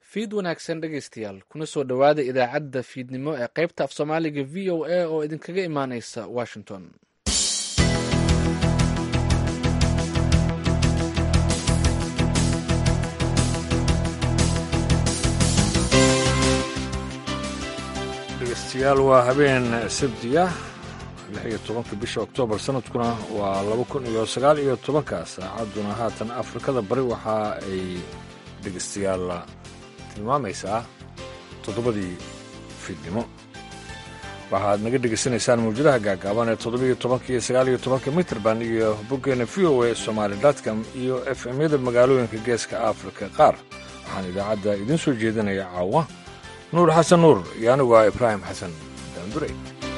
fiid wanaagsan dhegaystayaal kuna soo dhowaada idaacadda fiidnimo ee qaybta af soomaaliga v o a oo idinkaga imaaneysa washington dhegeystayaal waa habeen sabdiya lix iyo tobanka bisha oktoobar sanadkuna waa laba kun iyo sagaal iyo tobanka saacadduna haatan afrikada bari waxa ay dhegeystayaal tilmaamaysaa toddobadii fiidnimo waxaad naga dhegaysanaysaan mawjadaha gaagaaban ee toddobiiyo tobanka iyo sagaal iyo tobanka mitrband iyo boggeena v o a somaali dotcom iyo f m-yada magaalooyinka geeska afrika qaar waxaan idaacadda idiin soo jeedinaya caawa nuur xasan nuur iyo anigu ah ibraahim xasan daandurey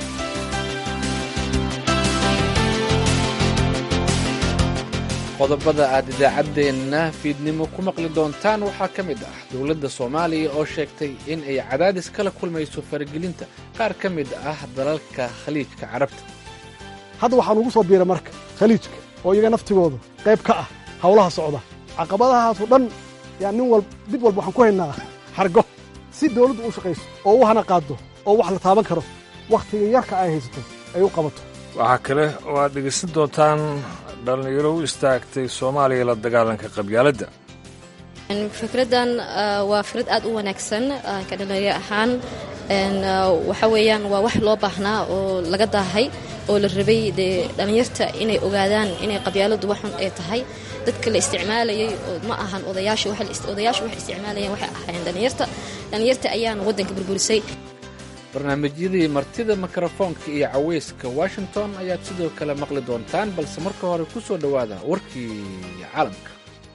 qodobada aad idaacaddeenna fiidnimo ku maqli doontaan waxaa ka mid ah dowladda soomaaliya oo sheegtay in ay cadaadis kala kulmayso faragelinta qaar ka mid ah dalalka khaliijka carabta hadda waxaan ugu soo biiray marka khaliijka oo iyaga naftigooda qayb ka ah howlaha socda caqabadahaasoo dhan yaa nin wal mid walba waxaan ku haynaa xargo si dawladdu u shaqayso oo u hana qaaddo oo wax la taaban karo wakhtiga yarka ay haysato ay u qabato waxaa kale oo aad dhegaysan doontaan dhallinyaro u istaagtay soomaaliya la dagaalanka qabyaaladda fikraddan waa fikrad aad u wanaagsan ka dhalinyaro ahaan waxa weeyaan waa wax loo baahnaa oo laga daahay oo la rabay dee dhallinyarta inay ogaadaan inay qabyaaladdu waxun ay tahay dadka la isticmaalayay oo ma ahan odayaasha odayaashu waxay isticmaalayeen waxay ahaayeen dhallinyarta dhallinyarta ayaana waddanka burburisay barnaamijyadii martida mikrofoonka iyo caweyska washington ayaad sidoo kale maqli doontaan balse marka hore ku soo dhowaada warkii caalamka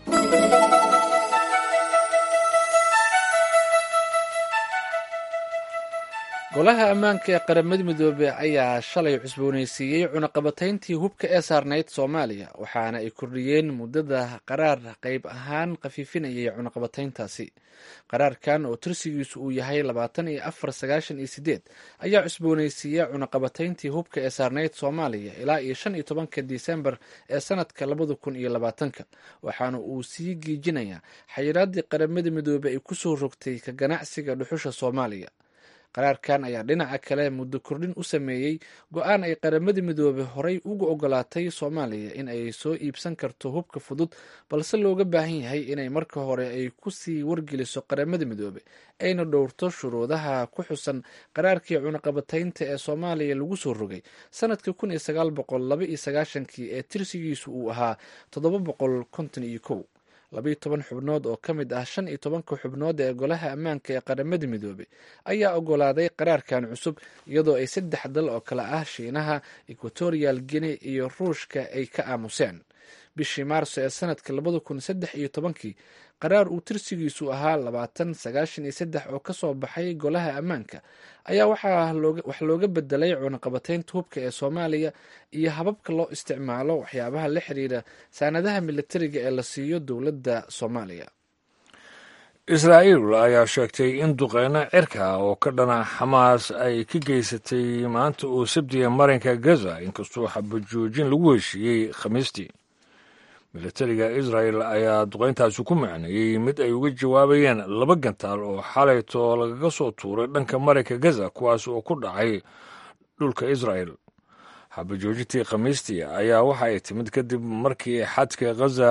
golaha ammaanka ee qaramada midoobey ayaa shalay cusboonaysiiyey cunaqabatayntii hubka ee saarnayd soomaaliya waxaana ay kordhiyeen muddada qaraar qayb ahaan khafiifinayay cunaqabatayntaasi qaraarkan oo tirsigiisu uu yahay labaatan iyo afar sagaashan iyo sideed ayaa cusboonaysiiya cunaqabatayntii hubka ee saarnayd soomaaliya ilaa iyo shan iyo tobanka disembar ee sanadka labada kun iyo labaatanka waxaana uu sii giijinayaa xayiraadii qaramada midoobey ay kusoo rogtay ka ganacsiga dhuxusha soomaaliya qaraarkan ayaa dhinaca kale muddo kordhin u sameeyey go-aan ay qaramada midoobe horey uga ogolaatay soomaaliya in ay soo iibsan karto hubka fudud balse looga baahan yahay inay marka hore ay kusii wargeliso qaramada midoobe ayna dhowrto shuruudaha ku xusan qaraarkii cunaqabataynta ee soomaaliya lagu soo rogay sanadka kun iyo sagaal boqol laba iyo sagaashankii ee tirsigiisu uu ahaa toddoba boqol konton iyo kow labayo toban xubnood oo ka mid ah shan iyo tobanka xubnood ee golaha ammaanka ee qaramada midoobey ayaa ogolaaday qaraarkan cusub iyadoo ay saddex dal oo kale ah shiinaha equatorial guinea iyo ruushka ay ka aamuseen bishii maarso ee sanadka labada kun saddex iyo tobankii qaraar uu tirsigiisu ahaa labaatan sagaashan iyo saddex oo kasoo baxay golaha ammaanka ayaa wax looga bedelay cunaqabataynta hubka ee soomaaliya iyo hababka loo isticmaalo waxyaabaha la xiriira saanadaha militariga ee la siiyo dowladda soomaaliya israa'iil ayaa sheegtay in duqeyno cirka oo ka dhana xamaas ay ka geysatay maanta uu sabdiya marinka gaza inkastoo xabajoojin lagu heshiiyey khamiistii militariga israel ayaa duqayntaasi ku macneeyey mid ay uga jawaabayeen laba gantaal oo xalayto lagaga soo tuuray dhanka marinka gaza kuwaas oo ku dhacay dhulka israel xabajoojintii khamiistii ayaa waxa ay timid kadib markii xadka ghaza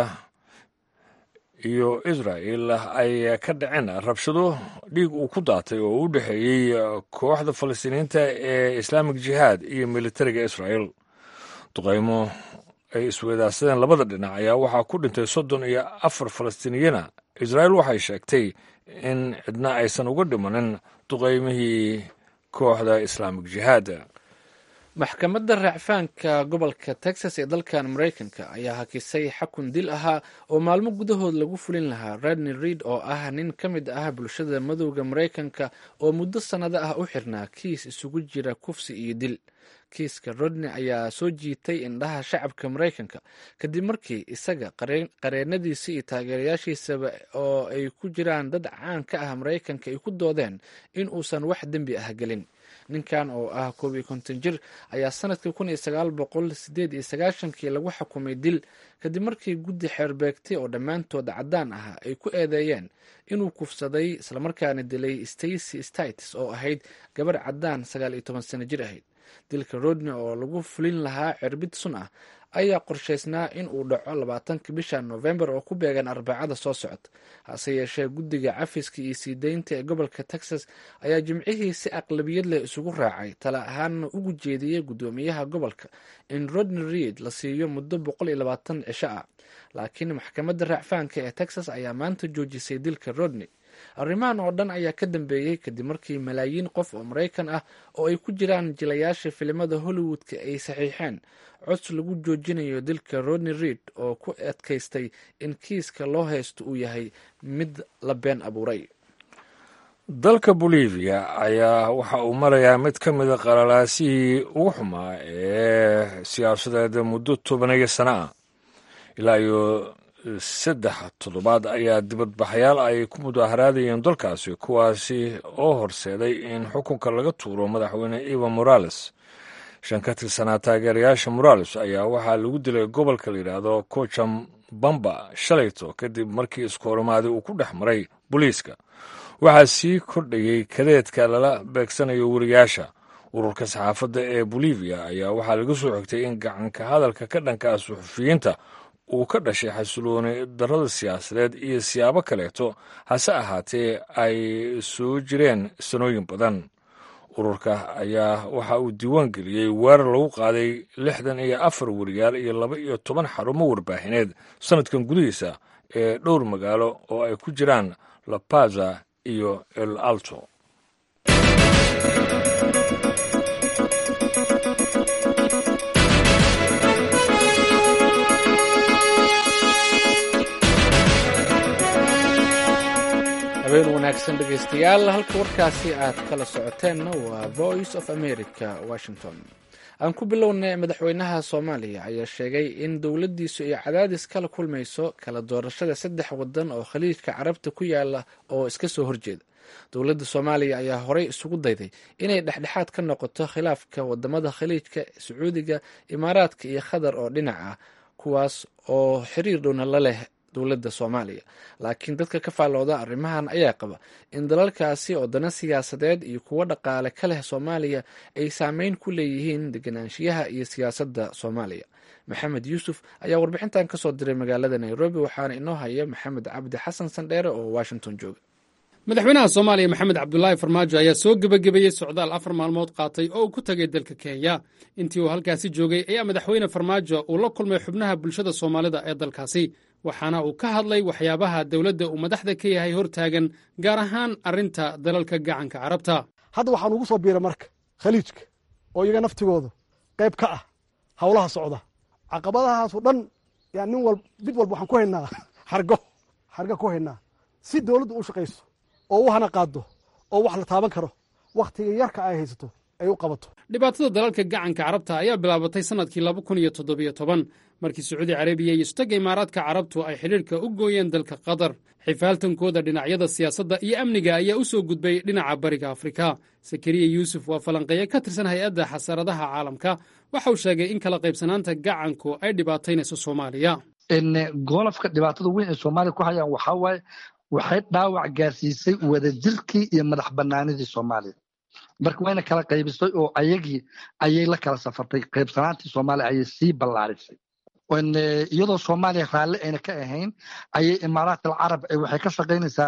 iyo israel ay ka dhaceen rabshado dhiig uu ku daatay oo u dhexeeyey kooxda falastiiniyiinta ee islaamik jihaad iyo militariga israel duqaymo ay isweydaarsadeen labada dhinac ayaa waxaa ku dhintay soddon iyo afar falastiiniyana israel waxay sheegtay in cidna aysan uga dhimanin duqaymihii kooxda islaamik jihaad maxkamadda raacfaanka gobolka texas ee dalkan maraykanka ayaa hakisay xakun dil ahaa oo maalmo gudahood lagu fulin lahaa redney reid oo ah nin ka mid ah bulshada madowda maraykanka oo muddo sannado ah u xirnaa kiis isugu jira kufsi iyo dil kiiska rodney ayaa soo jiitay indhaha shacabka maraykanka kadib markii isaga qareenadiisa iyo taageerayaashiisaba oo ay ku jiraan dad caan ka ah maraykanka ay ku doodeen in uusan wax dembi ah gelin ninkan oo ah koob iyo konton jir ayaa sanadkii kun iyo sagaal boqol sideed iyo sagaashankii lagu xukumay dil kadib markii guddi xeerbeegtay oo dhammaantood caddaan ah ay ku eedeeyeen inuu kufsaday islamarkaana dilay stacy stites oo ahayd gabarh caddaan sagaal iyo toban sano jir ahayd dilka rodney oo lagu fulin lahaa cirbid sun ah ayaa qorshaysnaa in uu dhaco labaatanka bisha novembar oo ku beegan arbacada soo socota hase yeeshee guddiga cafiska iyo sii deynta ee gobolka texas ayaa jimcihii si aqlabiyad leh isugu raacay tala ahaanna ugu jeediyey guddoomiyaha gobolka in rodney reid la siiyo muddo boqol iyo labaatan cisho ah laakiin maxkamadda raacfaanka ee texas ayaa maanta joojisay dilka rodney arrimahan oo dhan ayaa ka dambeeyey kadib markii malaayiin qof oo maraykan ah oo ay ku jiraan jilayaasha filimada hollywoodka ay saxiixeen cod lagu joojinayo dilka rodney reid oo ku adkaystay in kiiska loo haysto uu yahay mid la been abuuray dalka bolivia ayaa waxa uu marayaa mid ka mida qalalaasihii ugu xumaa ee siyaasadeed muddo tobaniyo sano ah ilaa iyo saddex toddobaad ayaa dibadbaxayaal ay ku mudaharaadayeen dalkaasi kuwaasi oo horseeday in xukunka laga tuuro madaxweyne eva morales shan ka tirsanaa taageerayaasha morales ayaa waxaa lagu dilay gobolka la yidhaahdo kocam bamba shalayto kadib markii iskoorimaadi uu ku dhex maray booliiska waxaa sii kordhayey kadeedka lala beegsanayo weriyaasha ururka saxaafadda ee bolivia ayaa waxaa laga soo xigtay in gacanka hadalka ka dhanka ah suxufiyiinta uu ka dhashay xasilooni darrada siyaasadeed iyo siyaabo kaleeto hase ahaatee ay soo jireen sanooyin badan ururka ayaa waxa uu diiwaan geliyey weerar lagu qaaday lixdan iyo afar weriyaal iyo laba iyo toban xarumo warbaahineed sanadkan gudihiisa ee dhowr magaalo oo ay ku jiraan la paza iyo el alto habeen wanaagsan dhegaystayaal halka warkaasi aad kala socoteenna waa voice of america washington aan ku bilownay madaxweynaha soomaaliya ayaa sheegay in dowladdiisu ay cadaadis kala kulmayso kala doorashada saddex wadan oo khaliijka carabta ku yaala oo iska soo horjeeda dowladda soomaaliya ayaa horey isugu dayday inay dhexdhexaad ka noqoto khilaafka wadamada khaliijka sacuudiga imaaraadka iyo qatar oo dhinac ah kuwaas oo xiriir dhowna la leh dowladda soomaaliya laakiin dadka ka faallooda arrimahan ayaa qaba in dalalkaasi oo dana siyaasadeed iyo kuwo dhaqaale ka leh soomaaliya ay saameyn ku leeyihiin deganaanshiyaha iyo siyaasadda soomaaliya maxamed yuusuf ayaa warbixintan kasoo diray magaalada nairobi waxaana inoo haya maxamed cabdi xasan sandheere oo washington jooga madaxweynaha soomaaliya maxamed cabdulaahi farmaajo ayaa soo gebagabeeyey socdaal afar maalmood qaatay oo uu ku tegay dalka kenya intii uu halkaasi joogay ayaa madaxweyne farmaajo uu la kulmay xubnaha bulshada soomaalida ee dalkaasi waxaana uu ka hadlay waxyaabaha dowladda uu madaxda ka yahay hortaagan gaar ahaan arrinta dalalka gacanka carabta hadda waxaan ugu soo biiray marka khaliijka oo iyaga naftigooda qayb ka ah howlaha socda caqabadahaasoo dhan yaa nin wal mid walba waxaan ku haynaa xargo xarga ku haynaa si dowladdu u shaqayso oo u hana qaado oo wax la taaban karo wakhtiga yarka ay haysato ay u qabato dhibaatada dalalka gacanka carabta ayaa bilaabatay sannadkii laba kun iyo toddobiyo toban markii sacuudi carabiya iyo sutagga imaaraadka carabtu ay xidhiirka u gooyeen dalka qatar xifaaltankooda dhinacyada siyaasadda iyo amniga ayaa u soo gudbay dhinaca bariga afrika sakariya yuusuf waa falanqeeye ka tirsan hay-adda xasaradaha caalamka waxa uu sheegay in kala qaybsanaanta gacanku ay dhibaataynayso soomaaliya golofka dhibaatada weyn ee soomaaliya ku hayaan waxaa waaye waxay dhaawac gaarsiisay wadajirkii iyo madax banaanidii soomaaliya marka wayna kala qaybisay oo ayagii ayay la kala safartay qaybsanaantii soomaaliya ayay sii ballaarisay iyadoo soomaaliya raalli ayna ka ahayn ayay imaaraat alcarab waxay ka shaqaynaysaa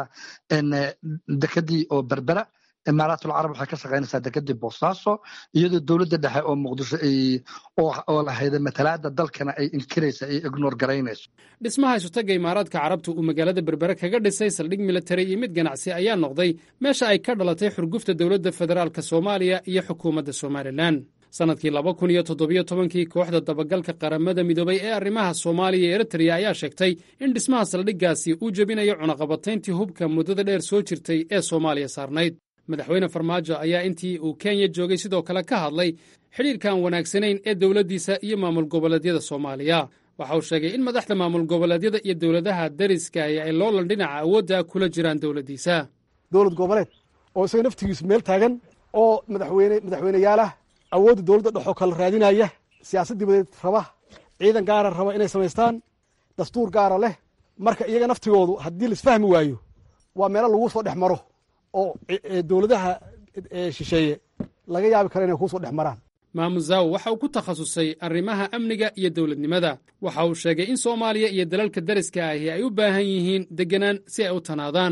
dekadii oo berbera imaaraat alcarab waxay ka shaqaynaysaa dekadii boosaaso iyadoo dowladda dhexe oo muqdisho oo lahayda matalaada dalkana ay inkiraysa ay ignoor garaynayso dhismaha isutagga imaaraadka carabta uu magaalada berbere kaga dhisay saldhig militari iyo mid ganacsi ayaa noqday meesha ay ka dhalatay xurgufta dowladda federaalk soomaaliya iyo xukuumadda somalilan sannadkii laba kun iyo toddobiyo tobankii kooxda dabagalka qaramada midoobay ee arrimaha soomaaliya iyo eritreya ayaa sheegtay in dhismaha saldhiggaasi uu jebinayo cunaqabatayntii hubka muddada dheer soo jirtay ee soomaaliya saarnayd madaxweyne farmaajo ayaa intii uu kenya joogay sidoo kale ka hadlay xidhiirkan wanaagsanayn ee dowladdiisa iyo maamul goboleedyada soomaaliya waxa uu sheegay in madaxda maamul goboleedyada iyo dowladaha dariska ay loolan dhinaca awoodda kula jiraan dowladdiisa dowlad goboleed oo isaga naftigiisu meel taagan oo madaxweyne madaxweyneyaalah awoodda dowladda dhexoo kala raadinaya siyaasad dibadeed raba ciidan gaara raba inay samaystaan dastuur gaara leh marka iyaga naftigoodu haddii laisfahmi waayo waa meelo lagu soo dhex maro oo dowladaha shisheeye laga yaabi karo inay kuusoo dhex maraan maamuzaw waxa uu ku takhasusay arrimaha amniga iyo dowladnimada waxa uu sheegay in soomaaliya iyo dalalka dariska ahi ay u baahan yihiin deganaan si ay u tanaadaan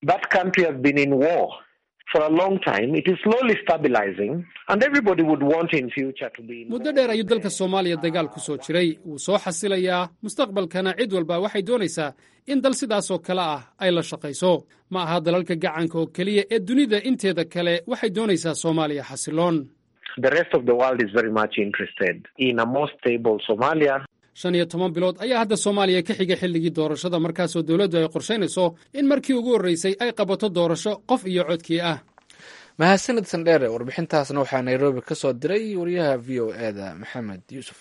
muddo dheer ayuu dalka soomaaliya dagaal ku soo jiray wuu soo xasilayaa mustaqbalkana cid walba waxay doonaysaa in dal sidaasoo kale ah ay la shaqayso ma aha dalalka gacanka oo keliya ee dunida inteeda kale waxay doonaysaa soomaaliya xasiloon shan iyo toban bilood ayaa hadda soomaaliya ka xiga xilligii doorashada markaasoo dowladdu ay qorshaynayso in markii ugu horreysay ay qabato doorasho qof iyo codkii ah mahadsanid sandheere warbixintaasna waxaa nairobi ka soo diray wariyaha v o e da maxamed yuusuf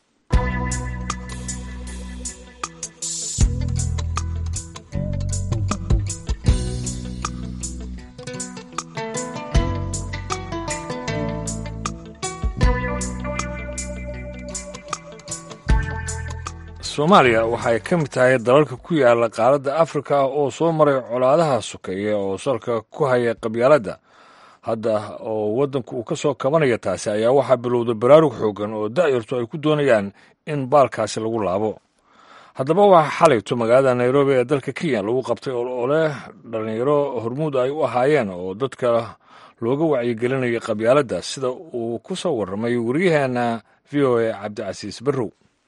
soomaaliya waxay ka mid tahay dalalka ku yaala qaaradda afrika oo soo maray colaadaha sokeeye oo salka ku haya qabyaaladda hadda oo waddanku uu ka soo kabanaya taasi ayaa waxaa bilowda baraarug xoogan oo da'yartu ay ku doonayaan in baalkaasi lagu laabo haddaba waxaa xalayto magaalada nairobi ee dalka kenya lagu qabtay olole dhallinyaro hormuud ay u ahaayeen oo dadka looga wacyigelinaya qabyaaladda sida uu ku soo warramay waryaheena v o a cabdicasiis barrow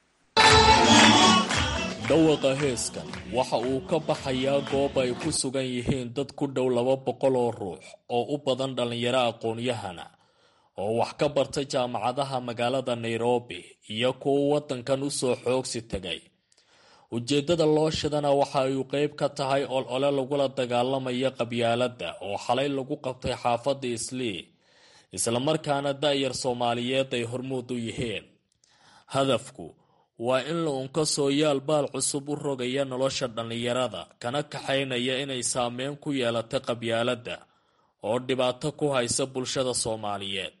dhawaqa heeskan waxa uu ka baxayaa goob ay ku sugan yihiin dad ku dhow laba boqol oo ruux oo u badan dhallinyaro aqoon-yahana oo wax ka barta jaamacadaha magaalada nairobi iyo kuwa waddankan u soo xoogsi tegay ujeeddada loo shidana waxa ay qeyb ka tahay olole lagula dagaalamaya qabyaaladda oo xalay lagu qabtay xaafadda islii islamarkaana da'yar soomaaliyeed ay hormuud u yihiin hadafku waa in la unka sooyaal baal cusub u rogaya nolosha dhallinyarada kana kaxaynaya inay saameyn ku yeelata qabyaaladda oo dhibaato ku haysa bulshada soomaaliyeed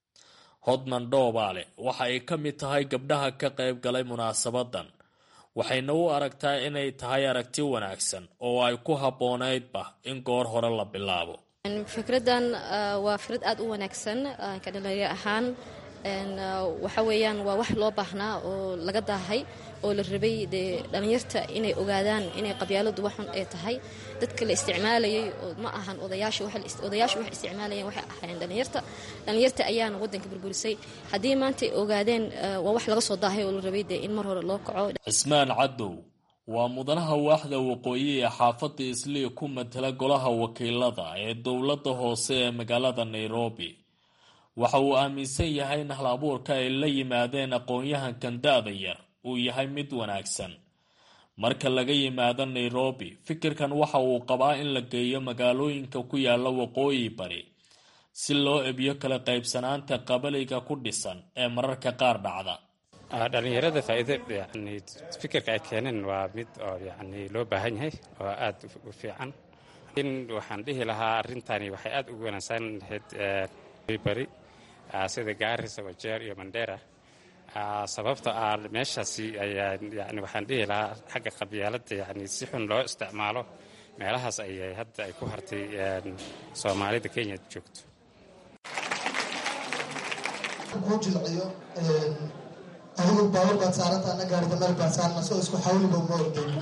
hodman dhoobaale waxa ay ka mid tahay gabdhaha ka qayb galay munaasabadan waxayna u aragtaa inay tahay aragti wanaagsan oo ay ku habboonaydba in goor hore la bilaabo fikradan waa fikrad aada u wanaagsan ka dhalinyaro ahaan waxa weeyaan waa wax loo baahnaa oo laga daahay oo la rabay dee dhallinyarta inay ogaadaan inay qabyaaladu waxun ay tahay dadka la isticmaalayay oo ma ahan odayaasha odayaasha wax isticmaalayeen waxay ahaayeen dhallinyarta dhallinyarta ayaana waddanka burburisay haddii maanta ay ogaadeen waa wax laga soo daahay oo la rabay dee in mar hore loo kaco cismaan cadow waa mudanaha waaxda waqooyi ee xaafadda islii ku matala golaha wakiilada ee dowladda hoose ee magaalada nairobi waxa uu aaminsan yahay in hal abuurka ay la yimaadeen aqoon-yahankan da-da yar uu yahay mid wanaagsan marka laga yimaado nairobi fikirkan waxa uu qabaa in la geeyo magaalooyinka ku yaala waqooyi bari si loo ebiyo kala qaybsanaanta qabaliga ku dhisan ee mararka qaar dhacda dhalinyarada faa'iido yani fikirka ay keeneen waa mid oo yani loo baahan yahay oo aada u fiican in waxaan dhihi lahaa arrintani waxay aada ugu wanaagsan lahayd bari sida gaarisa wajeer iyo mandera sababta ah meeshaasi ayaa yani waxaan dhihi lahaa xagga qabyaaladda yani si xun loo isticmaalo meelahaas ayay hadda ay ku hartay soomaalida kenya joogto kuu jilciyo adigu baawar baad saaranta ana gaarida meel baad saarna soo isku xawliba uma ordayn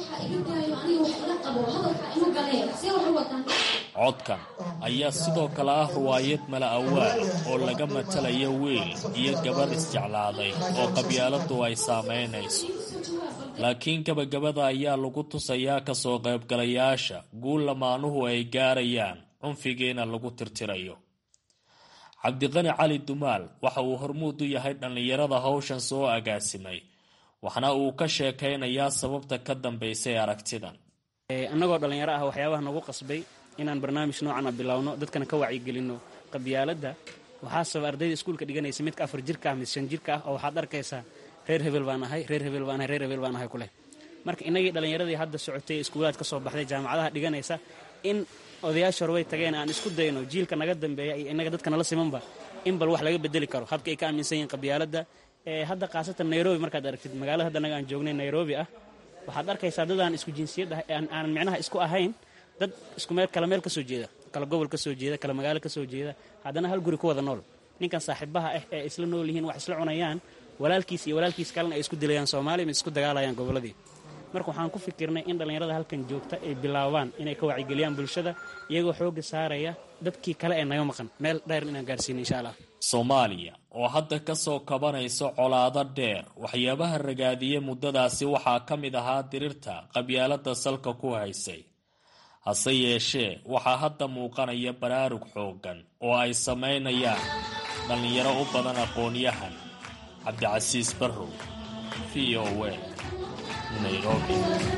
codkan ayaa sidoo kale ah riwaayad mala awaal oo laga matalaya wiil iyo gabar isjeclaaday oo qabyaaladu ay saamaynayso laakiin gabagabada ayaa lagu tusayaa kasoo qaybgalayaasha guul lamaanuhu ay gaarayaan cunfigiina lagu tirtirayo cabdiqani cali dumaal waxa uu hormuud u yahay dhallinyarada hawshan soo agaasimay waxna uu ka sheekaynayaa sababta ka dambaysay aragtidan annagoo dhallinyaro ah waxyaabaha nagu qasbay inaan barnaamij noocan a bilowno dadkana ka wacyigelinno qabyaaladda waxaa sababa ardayda iskuulka dhiganaysa midka afar jirka ah mise shan jirka ah oo waxaad arkaysaa reer hebel baan ahay reer hebel baan ahay reer hebel baan ahay kuleh marka innagii dhallinyaradii hadda socotay iskuulaad ka soo baxday jaamacadaha dhiganaysa in odayaasha hore way tageen aan isku dayno jiilka naga dambeeya iyo innaga dadka nala simanba in bal wax laga bedeli karo habka ay ka aaminsan yihiin qabyaaladda hadda khaasatan nairobi markaad aragtid magaalada hadda naga aan joognay nairobi ah waxaad arkaysaa dad aan isku jinsiyad ah aanan micnaha isku ahayn dad isku meel kala meel ka soo jeeda kala gobol ka soo jeeda kala magaalo ka soo jeeda haddana hal guri ku wada nool ninkan saaxiibaha ah ee isla nool yihiin wax isla cunayaan walaalkiis iyo walaalkiis kalena ay isku dilayaan soomaaliya mise isku dagaalayaan gobolladii marka waxaan ku fikirnay in dhallinyarada halkan joogta ay bilaabaan inay ka wacyigeliyaan bulshada iyagoo xoogga saaraya dadkii kale ee naga maqan meel dheer inaan gaarsiino insha allah soomaaliya oo hadda ka soo kabanayso colaado dheer waxyaabaha ragaadiyey muddadaasi waxaa ka mid ahaa dirirta qabyaalada salka ku haysay hase yeeshee waxaa hadda muuqanaya baraarug xooggan oo ay samaynayaan dhallinyaro u badan aqoon-yahan cabdicasiis barrow v o a nairobi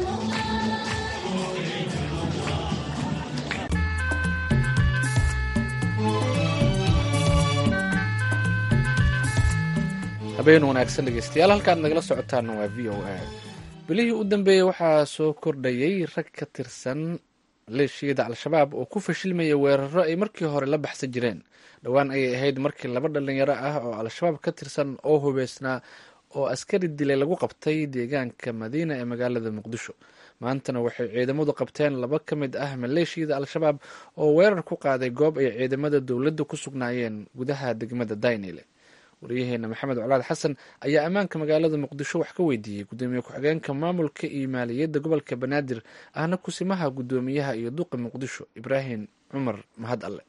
habeen wanaagsan dhegeystayaal halkaad nagala socotaana waa v o a bilihii u dambeeyey waxaa soo kordhayay rag ka tirsan maleeshiyada al-shabaab oo ku fashilmaya weeraro ay markii hore la baxsan jireen dhowaan ayay ahayd markii laba dhalinyaro ah oo al-shabaab ka tirsan oo hubeysnaa oo askari dilay lagu qabtay deegaanka madiina ee magaalada muqdisho maantana waxay ciidamadu qabteen laba ka mid ah maleeshiyada al-shabaab oo weerar ku qaaday goob ay ciidamada dowladda ku sugnaayeen gudaha degmada daynile waryaheena maxamed colaad xasan ayaa ammaanka magaalada muqdisho wax ka weydiiyey gudoomiye ku-xigeenka maamulka iyo maaliyadda gobolka banaadir ahna kusimaha gudoomiyaha iyo duqa muqdisho ibraahim cumar mahad alle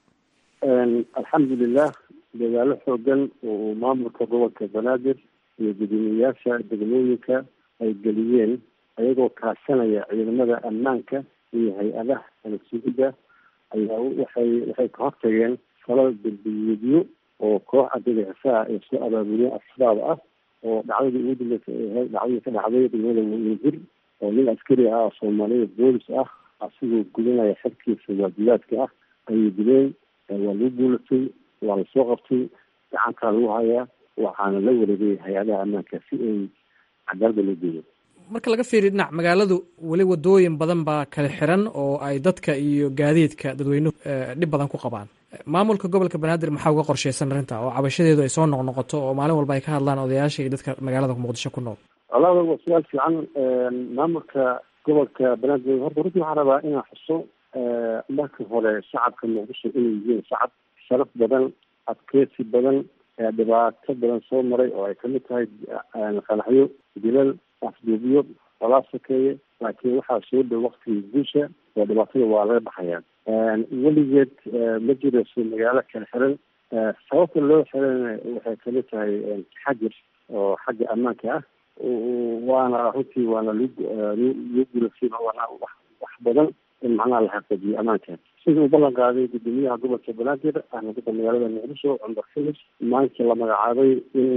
alxamdulilah dagaalo xoogan oo uu maamulka gobolka banaadir iyo gudoomiyeyaasha degmooyinka ay geliyeen ayagoo kaashanaya ciidamada ammaanka iyo hay-adaha alasugidda ayaa waxay waxay ka hortageen falal derbiyeedyo oo koox argagaxisaa ay soo abaabuliyeen asbaab ah oo dhacdadii ugu dambeysay ay ahayd dhacdadii ka dhacday degmada wajir oo nin askari ah oo soomaalida boolis ah asigoo gudanaya xerkiisa waajibaadka ah ayay dileen waa lagu guulatay waa lasoo qabtay gacantaa lagu hayaa waxaana la wareegay hay-adaha ammaanka si ay cadaalada loo geeyo marka laga fiiriyo dhinac magaaladu weli wadooyin badan baa kala xiran oo ay dadka iyo gaadiidka dadweynuhu dhib badan ku qabaan maamulka gobolka banaadir maxaa uga qorsheysan arrinta oo cabashadeedu ay soo noqnoqoto oo maalin walba ay ka hadlaan odayaasha iyo dadka magaalada muqdisho ku nool walaada waa su-aal fiican maamulka gobolka banaadir horta runtii waxaan rabaa inaan xuso marka hore shacabka muqdisho inay yihiin shacab sharaf badan adkeysi badan dhibaato badan soo maray oo ay kamid tahay qanaxyo dilal afduubiyo walaa sokeeye laakiin waxaa soo dhow waktigii guusha oo dhibaatada waa laga baxayaa weligeed ma jirayso magaalo kala xiran sababta loo xirana waxay kamid tahay xajir oo xagga ammaanka ah waana runtii waana loo guulasay waana wax badan in macnaha la xaqiijiyo ammaanka sida uu ballan qaaday gudoomiyaha gobolka banaadir ahna dadka magaalada muqdisho cumar filis maalintii la magacaabay in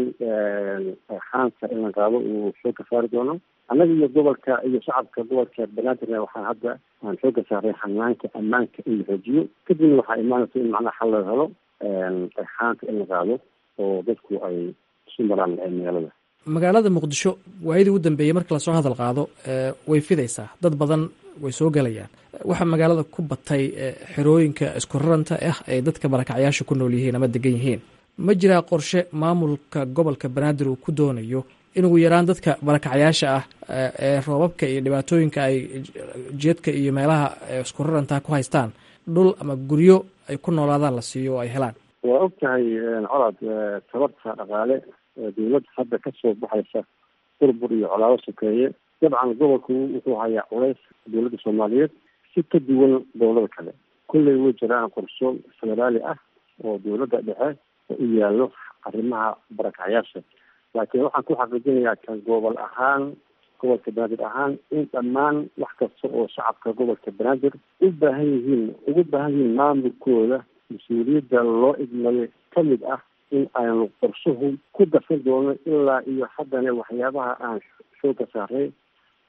xaanka in la qaado uu xoog ka saari doono annaga iyo gobolka iyo shacabka gobolka banaadirna waxaan hadda aan xoogga saaray xanaanka ammaanka in la xoojiyo kadibna waxaa imaanaysa in macnaha xal laga helo xaanka in la qaado oo dadku ay isu maraan magaalada magaalada muqdisho waayadii u dambeeyey marka lasoo hadal qaado way fidaysaa dad badan way soo gelayaan waxaa magaalada ku batay xerooyinka isku raranta ah ay dadka barakacyaasha ku nool yihiin ama degan yihiin ma jiraa qorshe maamulka gobolka banaadir uu ku doonayo in ugu yaraan dadka barakacyaasha ah ee roobabka iyo dhibaatooyinka ay jeedka iyo meelaha isku raranta ku haystaan dhul ama guryo ay ku noolaadaan la siiyo oo ay helaan waa og tahay colaad tabarta dhaqaale dawladda hadda kasoo baxaysa burbur iyo colaado sokeeye dabcan gobolku wuxuu hayaa culays dowladda soomaaliyeed si ka duwan dowlada kale kulley way jiraan qorsho federaali ah oo dowladda dhexe oo u yaallo arrimaha barakacyaasha laakiin waxaan ku xaqiijinayaa kan gobol ahaan gobolka banaadir ahaan in dhammaan wax kasta oo shacabka gobolka banaadir u baahan yihiin ugu baahan yihiin maamulkooda mas-uuliyadda loo idmayo kamid ah in aynu qorshuhu ku darsan doono ilaa iyo haddana waxyaabaha aan xooga saaray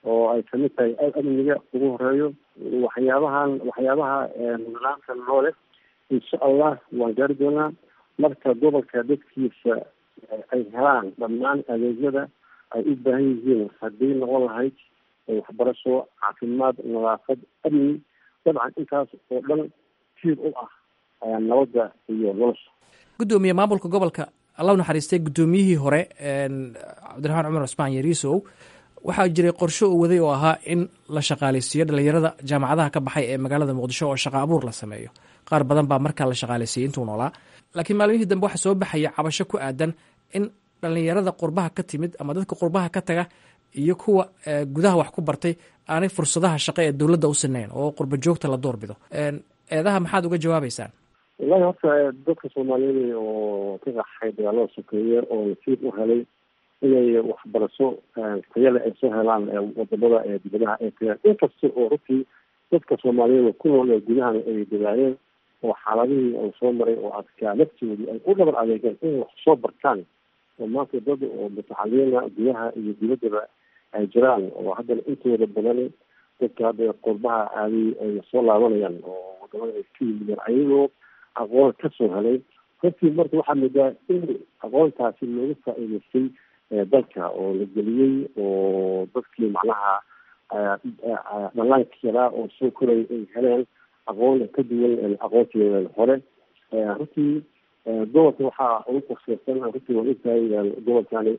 oo ay kamid tahay amniga ugu horeeyo waxyaabahan waxyaabaha nidaamka noole insha allah waan gaari doonaa marka gobolka dadkiisa ay helaan dhammaan adeegyada ay u baahan yihiin haddii noqon lahayd waxbarasho caafimaad nadaafad amni dabcan intaas oo dhan tiir u ah nabadda iyo nolosha guddoomiye maamulka gobolka allahu naxariistay guddoomiyihii hore cabdiraxmaan cumar cusmaan yariisow waxaa jiray qorshe uu waday oo ahaa in la shaqaaleysiiyo dhalinyarada jaamacadaha ka baxay ee magaalada muqdisho oo shaqa abuur la sameeyo qaar badan baa markaa la shaqaaleysiiyey intuu noolaa laakiin maalmihii dambe waxaa soo baxaya cabasho ku aadan in dhalinyarada qurbaha ka timid ama dadka qurbaha ka taga iyo kuwa gudaha wax ku bartay aanay fursadaha shaqo ee dowladda u sinayn oo qurba joogta la doorbido eedaha maxaad uga jawaabeysaan wallahi horta dadka soomaaliyeed oo ka qaxay dagaalada sokeeye oo nasiib u helay inay waxbarasho tayale ay soo helaan wadamada ee dibadaha ay tagaan inkasta oo runtii dadka soomaaliyeed ku nool ee gudahana ay dadaaleen oo xaaladihii uu soo maray oo adkaa laftoodii ay u dhabar adeegeen inay wax soo bartaan oo maanta dad oo mutacaliina gudaha iyo dibaddaba ay jiraan oo haddana intooda badan dadka hadda qurbaha aaday ay soo laabanayaan oo wadamada ay ka yimideen ayagoo aqoon kasoo helay runtii marka waxaa moodaa in aqoontaasi looga faa'iidaystay dalka oo la geliyey oo dadkii macnaha dhalaanka yaraa oo soo koraya ay heleen aqoon ka duwan aqoontii hore runtii gobolka waxaa ugu qorsheysan runtii waa ogtahay gobolkani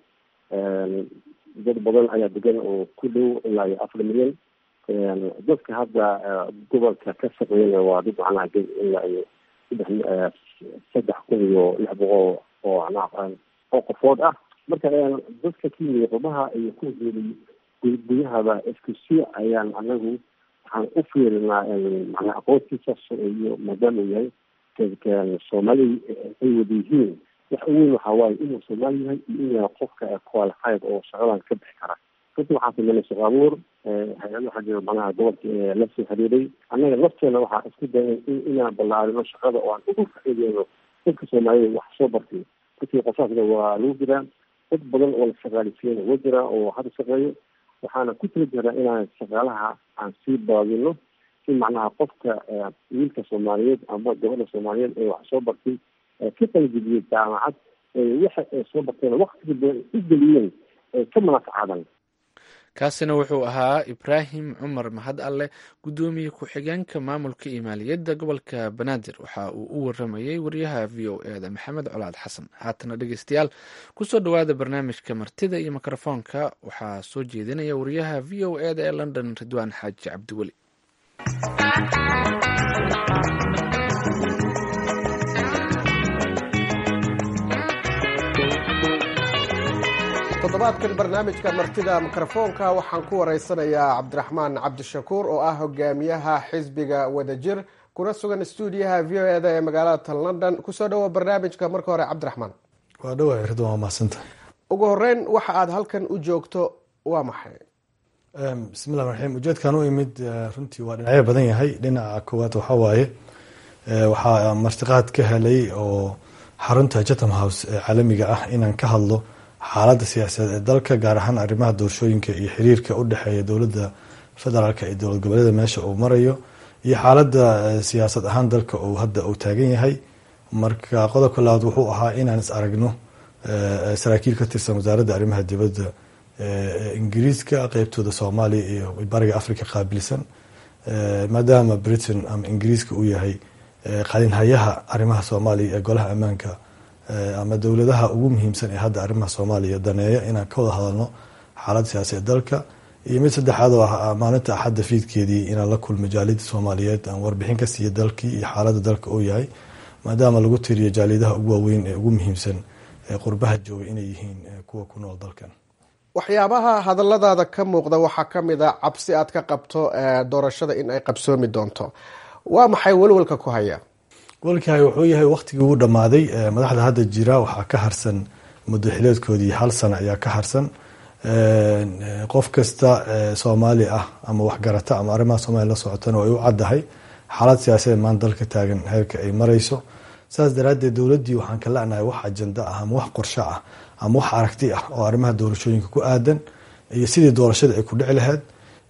dad badan ayaa degan oo ku dhow ilaa iyo afar milyan dadka hadda gobolka ka shaqeeyana waa dad macnaha ilaa iyo saddex saddex kun iyo lix boqol oo macnaha oo qofood ah marka dadka ka yimid qurbaha iyo ku geelay gudahaba isku si ayaan anagu waxaan u fiirinaa macnaa aqoontiisa iyo maadaama uu yahay soomaali ay wada yihiin wax uweyn waxaa waaye inuu soomaali yahay iyo inuu yahay qofka qualified oo shaqadan ka bixi kara runtii waxaan sameynay shaqo abuur hay-ad waxaa jira macnaha gobolka la soo xiriiray annaga lafteena waxaa isku dayay inaan ballaarino shaqada oo aan ugu faa'iideyno dadka soomaaliyed wax soo bartay runtii qosaasna waa lagu jiraa dad badan oo la shaqaalisiiyana waa jiraa oo hadda shaqeeyo waxaana ku tiri jiraa inaan shaqaalaha aan sii baadino si macnaha qofka wiilka soomaaliyeed ama gabadha soomaaliyeed ee wax soo bartay ka qalajibiyey jaamacad waxa ay soo barteen waktiga badan u geliyeen ee ka manafacaadan kaasina wuxuu ahaa ibraahim cumar mahad alle guddoomiye ku-xigeenka maamulka iyo maaliyadda gobolka banaadir waxa uu u waramayey wariyaha v o e da maxamed colaad xasan haatana dhegeystayaal kusoo dhowaada barnaamijka martida iyo mikrofoonka waxaa soo jeedinaya wariyaha v o e da ee london ridwaan xaaji cabdiweli toddobaadkan barnaamijka martida mikrofoonka waxaan ku wareysanayaa cabdiraxmaan cabdishakuur oo ah hogaamiyaha xisbiga wadajir kuna sugan stuudiyaha v o eda ee magaalada tan london kusoo dhawo barnaamijka marka hore cabdiraxmaan waa dhawa ridwan waa mahadsanta ugu horeyn waxa aad halkan u joogto waa maxay bismillahi raxiim ujeedkan u imid runtii waa dhinacyo badan yahay dhinaca koowaad waxaa waaye waxaa martiqaad ka helay oo xarunta chatham house ee caalamiga ah inaan ka hadlo xaaladda siyaasadeed ee dalka gaar ahaan arrimaha doorashooyinka iyo xiriirka u dhexeeya dowladda federaalk iyo dowlad goboleeda meesha uu marayo iyo xaaladda siyaasad ahaan dalka uu hadda uu taagan yahay marka qodobka labaad wuxuu ahaa inaan is aragno saraakiil ka tirsan wasaaradda arrimaha dibadda ingiriiska qeybtooda soomaaliya iyo bariga africa qaabilsan maadaama britain ama ingiriiska uu yahay qalinhayaha arrimaha soomaaliya ee golaha ammaanka ama dowladaha ugu muhiimsan ee hadda arrimaha soomaaliya daneeya inaan ka wada hadalno xaalada siyaasa ee dalka iyo mid saddexaad oo ah maalinta axadda fiidkeedii inaan la kulmo jaaliyada soomaaliyeed aan warbixin ka siiya dalkii iyo xaalada dalka uu yahay maadaama lagu tiriyo jaaliyadaha ugu waaweyn ee ugu muhiimsan ee qurbaha jooga inay yihiin kuwa ku nool dalkan waxyaabaha hadaladaada ka muuqda waxaa kamid a cabsi aad ka qabto doorashada in ay qabsoomi doonto waa maxay welwalka ku haya walkahay wuxuu yahay waktigii ugu dhammaaday madaxda hadda jira waxaa ka harsan muddo xileedkoodii hal sano ayaa ka harsan qof kasta soomaali ah ama waxgarata ama arrimaha soomaliya la socotana way u caddahay xaalad siyaasadeed maan dalka taagan heerka ay marayso saas daraaddeed dowladdii waxaan ka la'nahay wax ajanda ah ama wax qorsho ah ama wax aragti ah oo arrimaha doorashooyinka ku aadan iyo sidii doorashada ay ku dhici lahayd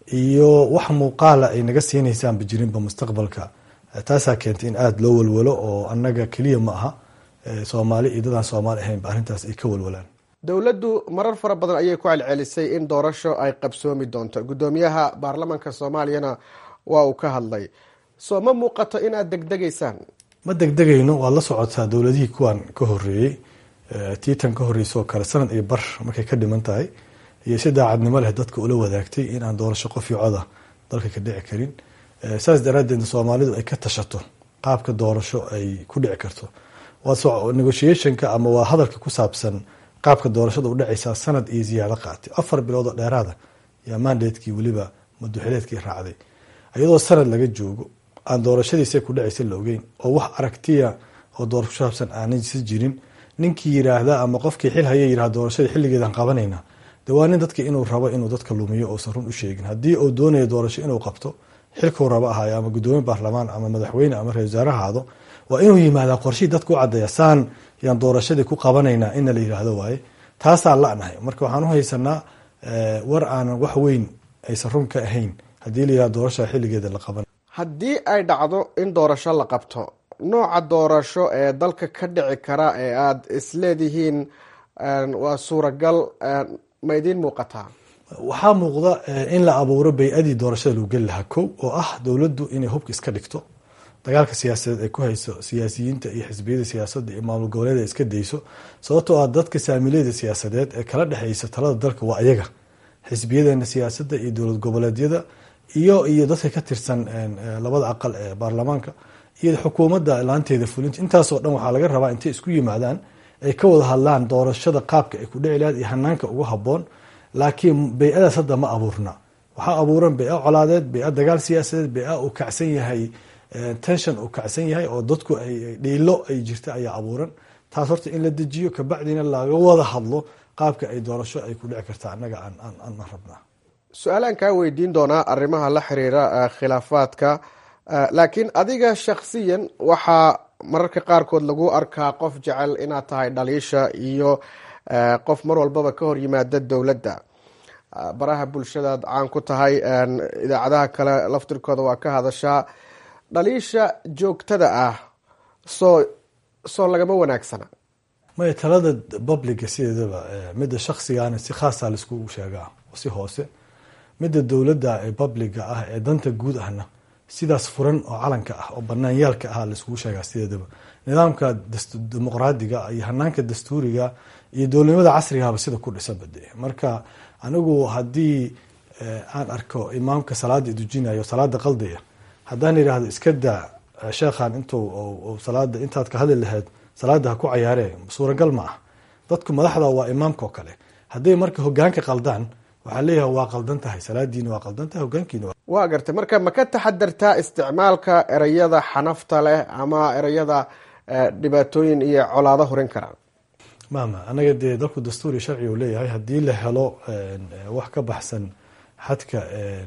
iyo wax muuqaala ay naga siinaysaanba jirinba mustaqbalka taasaa keentay in aada loo walwalo oo annaga keliya ma aha soomaali iyo dadaan soomaali ahaynba arrintaas ay ka walwalaan dowladdu marar fara badan ayay ku celcelisay in doorasho ay qabsoomi doonto guddoomiyaha baarlamaanka soomaaliyana waa uu ka hadlay soo ma muuqato inaad degdegaysaan ma degdegayno waad la socotaa dowladihii kuwan ka horeeyey tiitan ka horreysoo kale sanad iyo bar markay ka dhiman tahay iyo si daacadnimo leh dadka ula wadaagtay in aan doorasho qof iyo coda dalka ka dhici karin saas daraadeed soomaalidu ay ka tashato qaabka doorasho ay ku dhici karto negotiationka ama waa hadalka ku saabsan qaabka doorashada u dhacaysaa sanad iyo ziyaado qaatay afar bilood oo dheeraada yaa mandatekii weliba maduxileedkii raacday iyadoo sanad laga joogo aan doorashadiisa ku dhacaysa la ogeyn oo wax aragtiya oo doorasho ku saabsan aanaysa jirin ninkii yiraahda ama qofkii xil haya yirahda doorashada xilligeedan qabanayna de waa nin dadka inuu rabo inuu dadka lumiyo uusan run u sheegin haddii uu doonayo doorasho inuu qabto xilkuu rabo ahaayo ama guddoomiye baarlamaan ama madaxweyne ama ra-isul wasaare ahaado waa inuu yimaadaa qorshihii dadka u caddeeya saan yaan doorashadii ku qabanaynaa ina la yiraahdo waaye taasaa la-nahay marka waxaan u haysanaa war aanan wax weyn aysan run ka ahayn haddii la yirahdo doorashada xilligeeda la qaban haddii ay dhacdo in doorasho la qabto nooca doorasho ee dalka ka dhici kara ee aada isleedihiin waa suuragal ma idiin muuqataa waxaa muuqda in la abuuro bay-adii doorashada lagu geli lahaa kow oo ah dowladdu inay hubka iska dhigto dagaalka siyaasadeed ay ku hayso siyaasiyiinta iyo xisbiyada siyaasadda iyo maamul goboleed ay iska dayso sababtoo ah dadka saamileyda siyaasadeed ee kala dhexeysa talada dalka waa ayaga xisbiyadeena siyaasadda iyo dowlad goboleedyada iyo iyo dadka ka tirsan labada aqal ee baarlamaanka iyo xukuumadda laanteeda fulinta intaasoo dhan waxaa laga rabaa intay isku yimaadaan ay ka wada hadlaan doorashada qaabka ay ku dhici lahayd iyo hanaanka ugu haboon laakiin bay-adaas hadda ma abuurna waxaa abuuran bay-a colaadeed bay-a dagaal siyaasadeed bay-a uu kacsan yahay tension uu kacsan yahay oo dadku ay dhiilo ay jirta ayaa abuuran taas horta in la dejiyo kabacdina laga wada hadlo qaabka ay doorasho ay ku dhici karta annaga aan rabnaa su-aalaan kaa weydiin doonaa arrimaha la xiriira khilaafaadka laakiin adiga shakhsiyan waxaa mararka qaarkood lagu arkaa qof jecel inaad tahay dhaliisha iyo qof mar walbaba ka hor yimaada dowladda baraha bulshadaad caan ku tahay idaacadaha kale laftirkooda waa ka hadashaa dhaliisha joogtada ah soo soo lagama wanaagsana maya talada publica sideedaba midda shaksigaana si khaasa laiskugu sheegaa si hoose midda dowladda ee publiga ah ee danta guud ahna sidaas furan oo calanka ah oo banaanyaalka ah laiskugu sheegaa sideedaba nidaamka dimuqraadiga iyo hanaanka dastuuriga iyo dowladnimada casrigahaba sida ku dhisanbade marka anigu haddii aan arko imaamka salaada dujinayo salaada qaldaya haddaan yidhaahdo iska daa sheekhan intuu salaada intaad ka hadli lahayd salaada ha ku cayaaree suuragal ma ah dadku madaxda waa imaamka oo kale hadday marka hogaanka qaldaan waxaa leeyahay waa qaldan tahay salaadiina waa qaldan tahay hogaankiina waa gartay marka ma ka taxadartaa isticmaalka ereyada xanafta leh ama ereyada dhibaatooyin iyo colaado horin karaan mama anaga dee dalku dastuur iyo sharciga uu leeyahay haddii la helo wax ka baxsan xadka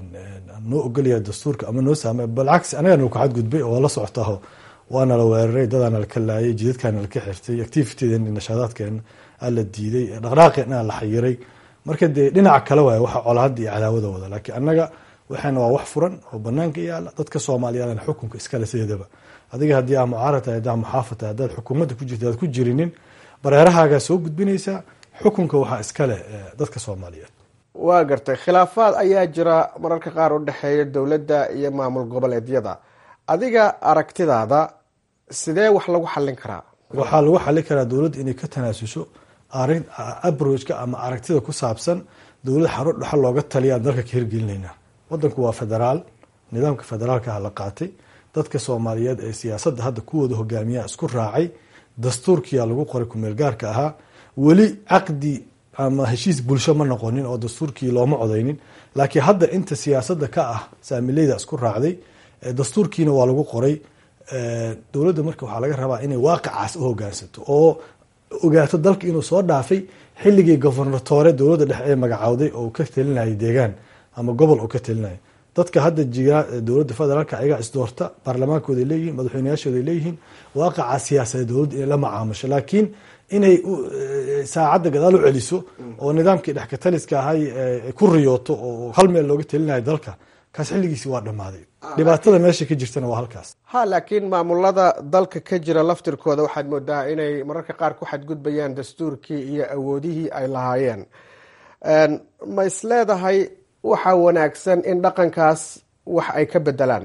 noo ogolaya dastuurka ama noo saamay balcagsi anagana ka xadgudbay oo la socotaho waana la weeraray dadaana laka laayay jidadkaana laka xirtay activitydeen nashaadaadkeena aa la diiday dhaqdhaaqeena la xayiray marka dee dhinaca kale waay waxa colaada iyo cadaawada wada laakiin annaga waxaana waa wax furan oo banaanka yaala dadka soomaaliyaadana xukunka iskale sideedaba adiga haddii aa mucaarad tahay haddaa muxaafad tahay haddaad xukuumadda ku jirta aad ku jirinin bareerahaagaa soo gudbinaysaa xukunka waxaa iskale dadka soomaaliyeed waa gartay khilaafaad ayaa jira mararka qaar u dhexeeya dowladda iyo maamul goboleedyada adiga aragtidaada sidee wax lagu xallin karaa waxaa lagu xallin karaa dowladda inay ka tanaasusho abrojka ama aragtida ku saabsan dowlad xaro dhexal looga taliyaan dalka ka hirgelinayna wadanku waa federaal nidaamka federaalkaha la qaatay dadka soomaaliyeed ee siyaasadda hadda kuwooda hogaamiyaha isku raacay dastuurkiyaa lagu qoray kumeel gaarka ahaa weli caqdi ama heshiis bulsho ma noqonin oo dastuurkii looma codeynin laakiin hadda inta siyaasadda ka ah saamileyda isku raacday dastuurkiina waa lagu qoray dowladda marka waxaa laga rabaa inay waaqicaas u hogaansato oo ogaato dalka inuu soo dhaafay xilligii gobernatoore dowladda dhexe ee magacawday oo ka talinayay deegaan ama gobol oo ka talinaya dadka hadda jira dowladda federaalka ayagaa isdoorta baarlamaankooday leeyihiin madaxweyneyaashooday leeyihiin waaqaca siyaasadeed dowladda inay la macaamusho laakiin inay saacadda gadaal u celiso oo nidaamkii dhexkataliska ahay ku riyooto oo hal meel looga telinayo dalka kaas xilligiisi waa dhammaaday dhibaatada meesha ka jirtana waa halkaas ha laakiin maamulada dalka ka jira laftirkooda waxaad moodaa inay mararka qaar ku xadgudbayaan dastuurkii iyo awoodihii ay lahaayeen ma is leedahay waxaa wanaagsan in dhaqankaas wax ay ka bedelaan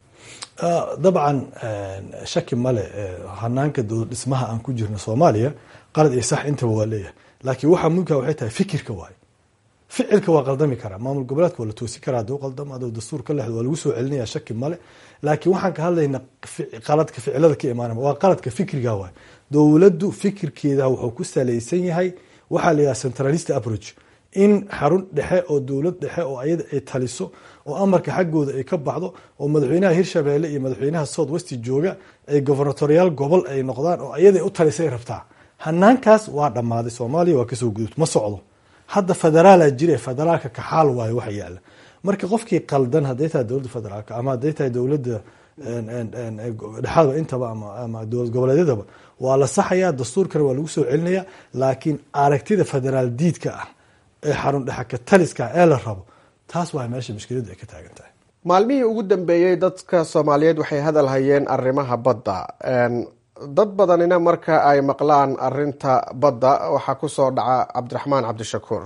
dabcan shaki male hanaanka dowlad dhismaha aan ku jirno soomaaliya qalad iyo sax intaba waa leeyahay laakiin waxaa muhimka waxay tahay fikirka waayo ficilka waa qaldami karaa maamul goboleedka waa la toosi karaa haduu qaldamo aduu dastuur ka lexdo waa lagu soo celinaya shaki male laakiin waxaan ka hadlaynaa qaladka ficilada ka imaanaya waa qaladka fikriga waay dowladdu fikirkeeda wuxuu ku salaysan yahay waxaa la yidhaha centralist approach in xarun dhexe oo dowlad dhexe oo ayada ay taliso oo amarka xaggooda ay ka baxdo oo madaxweynaha hirshabeelle iyo madaxweynaha south west jooga ay governatoriyaal gobol ay noqdaan oo ayada u talisay rabtaa hanaankaas waa dhammaaday soomaaliya waa kasoo gudubta ma socdo hadda federaala jire federaalka kaxaal waayo waxa yaala marka qofkii qaldan hadday tahay dowladda federaalka ama hadday tahay dowladda dhexaadba intaba ama dowlad goboleedyadaba waa la saxayaa dastuurkana waa lagu soo celinaya laakiin aragtida federaal diidka ah ee xarun dhexaka taliska ee la rabo taas waa meesha mushkiladu ay ka taagan tahay maalmihii ugu dambeeyey dadka soomaaliyeed waxay hadal hayeen arrimaha badda dad badanina marka ay maqlaan arinta badda waxaa kusoo dhaca cabdiraxmaan cabdishakuur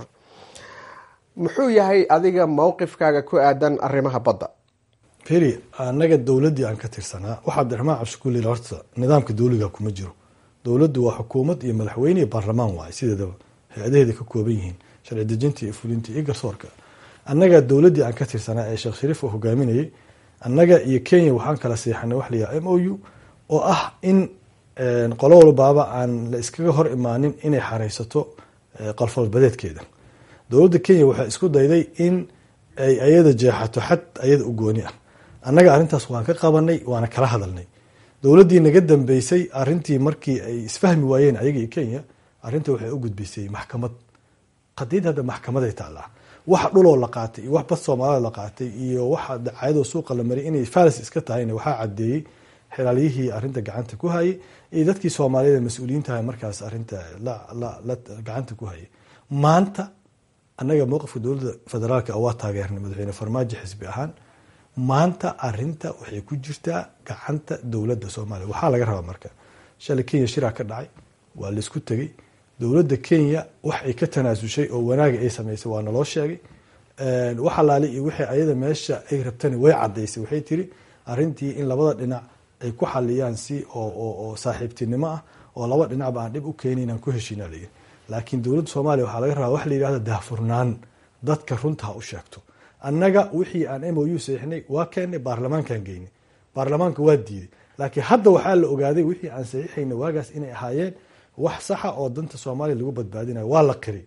muxuu yahay adiga mowqifkaaga ku aadan arrimaha badda feri annaga dowladdii aan ka tirsanaa waxaa cabdiraxmaan cabdishakuur lil horta nidaamka dowliga kuma jiro dowladdu waa xukuumad iyo madaxweyne iyo baarlamaan waaye sideedaba hay-adaheeda ka kooban yihiin sharci dejinta iyo fulinta iyo garsoorka annaga dowladdii aan ka tirsanaa ee sheekh shariif oo hogaaminayay annaga iyo kenya waxaan kala seexanay wax layaha m o u oo ah in qolo walbaaba aan la iskaga hor imaanin inay xareysato qalfoolbadeedkeeda dowladda kenya waxay isku dayday in ay ayada jeexato xad ayada u gooni ah annaga arrintaas waan ka qabanay waana kala hadalnay dowladdii naga dambeysay arintii markii ay isfahmi waayeen ayaga iyo kenya arrinta waxay u gudbisay maxkamad qadiid hadda maxkamaday taallaa waxa dhuloo la qaatay iyo wax bad soomaalida la qaatay iyo waxa dacayadoo suuqa la mariyay inay falis iska tahayna waxaa cadeeyey xilaalyihii arinta gacanta ku hayay iyo dadkii soomaaliyeed mas-uuliyiintaha markaas arinta la gacanta ku hayay maanta annaga mowqifka dowladda federaalka waa taageernay madaxweyne farmaajo xisbi ahaan maanta arinta waxay ku jirtaa gacanta dowladda soomaaliya waxaa laga rabaa marka shalay kenya shiraa ka dhacay waa laisku tegey dowladda kenya wax ay ka tanaasushay oo wanaaga ay sameysay waa naloo sheegay wax alaali iyo wixii ayada meesha ay rabtana way cadaysay waxay tiri arintii in labada dhinac ay ku xaliyaan si oo saaxiibtinimo ah oo laba dhinacba aan dhib u keenin aan ku heshiina layihi laakiin dowladda soomaaliya waxaa laga rabaa wax la yihahda daahfurnaan dadka runta ha u sheegto annaga wixii aan m o u saxiixnay waa keennay baarlamaankaan geynay baarlamaanka waa diiday laakiin hadda waxaa la ogaaday wixii aan saxiixayna waagaas inay ahaayeen wax saxa oo danta soomaaliya lagu badbaadinayo waa la qiri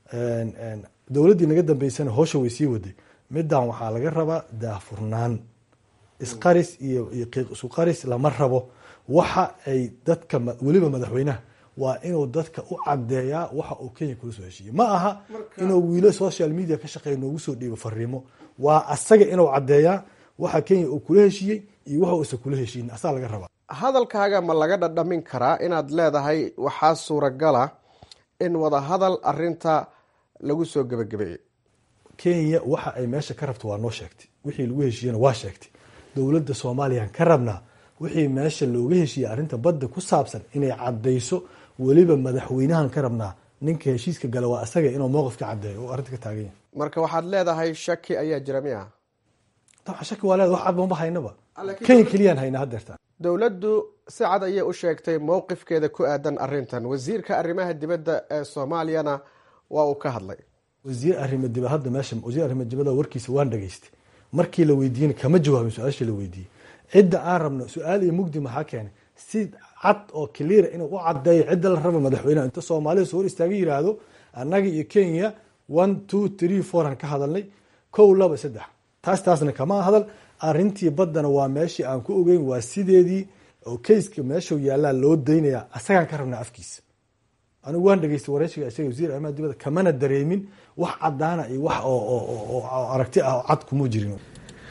dowladdii naga dambeysana howsha way sii waday midan waxaa laga rabaa daahfurnaan isqaris iyo iyo qiiq isu qaris lama rabo waxa ay dadka weliba madaxweynaha waa inuu dadka u cadeeyaa waxa uu kenya kula soo heshiiyey ma aha inuu wiilo social media ka shaqeeya noogu soo dhiibo fariimo waa asaga inuu cadeeyaa waxa kenya uu kula heshiiyey iyo waxa uusan kula heshiinin asaa laga rabaa hadalkaaga ma laga dhadhamin karaa inaad leedahay waxaa suuragala in wadahadal arinta lagu soo gebagabeeyey kenya waxa ay meesha ka rabto waa noo sheegtay wixii lagu heshiiyena waa sheegtay dowladda soomaaliyaan ka rabnaa wixii meesha looga heshiiyey arrinta badda ku saabsan inay cadayso weliba madaxweynahan ka rabnaa ninka heshiiska gala waa asaga inuu mowqif ka cadeeyo oo arrinta ka taagan yahay marka waxaad leedahay shaki ayaa jira miya dabcan shaki waa leeda wax cad mama haynaba kenya keliyaan haynaa hadeerta dowladdu si cad ayay u sheegtay mowqifkeeda ku aadan arintan wasiirka arrimaha dibadda ee soomaaliyana waa uu ka hadlay wasiir arrimo dibad hadda meesha wasiir arrimo dibadda warkiisa waan dhageystay markii la weydiiyena kama jawaabin su-aashii la weydiiyey cidda aan rabno su-aal iyo mugdi maxaa keenay si cad oo cleara inuu u cadeeyo cidda la raba madaxweyneha inta soomaalida soo hor istaaga yiraahdo annaga iyo kenya one two three four aan ka hadalnay kow laba saddex taas taasna kama hadal arintii baddana waa meeshii aan ku ogeyn waa sideedii oo kayska meeshuu yaallaa loo daynaya asagaan ka rabnaa afkiisa anigu waan dhageystay wareysiga isaga wasiir arrimaha dibadda kamana dareemin wax cadaana iyo wax oo aragti ah oo cad kuma jirin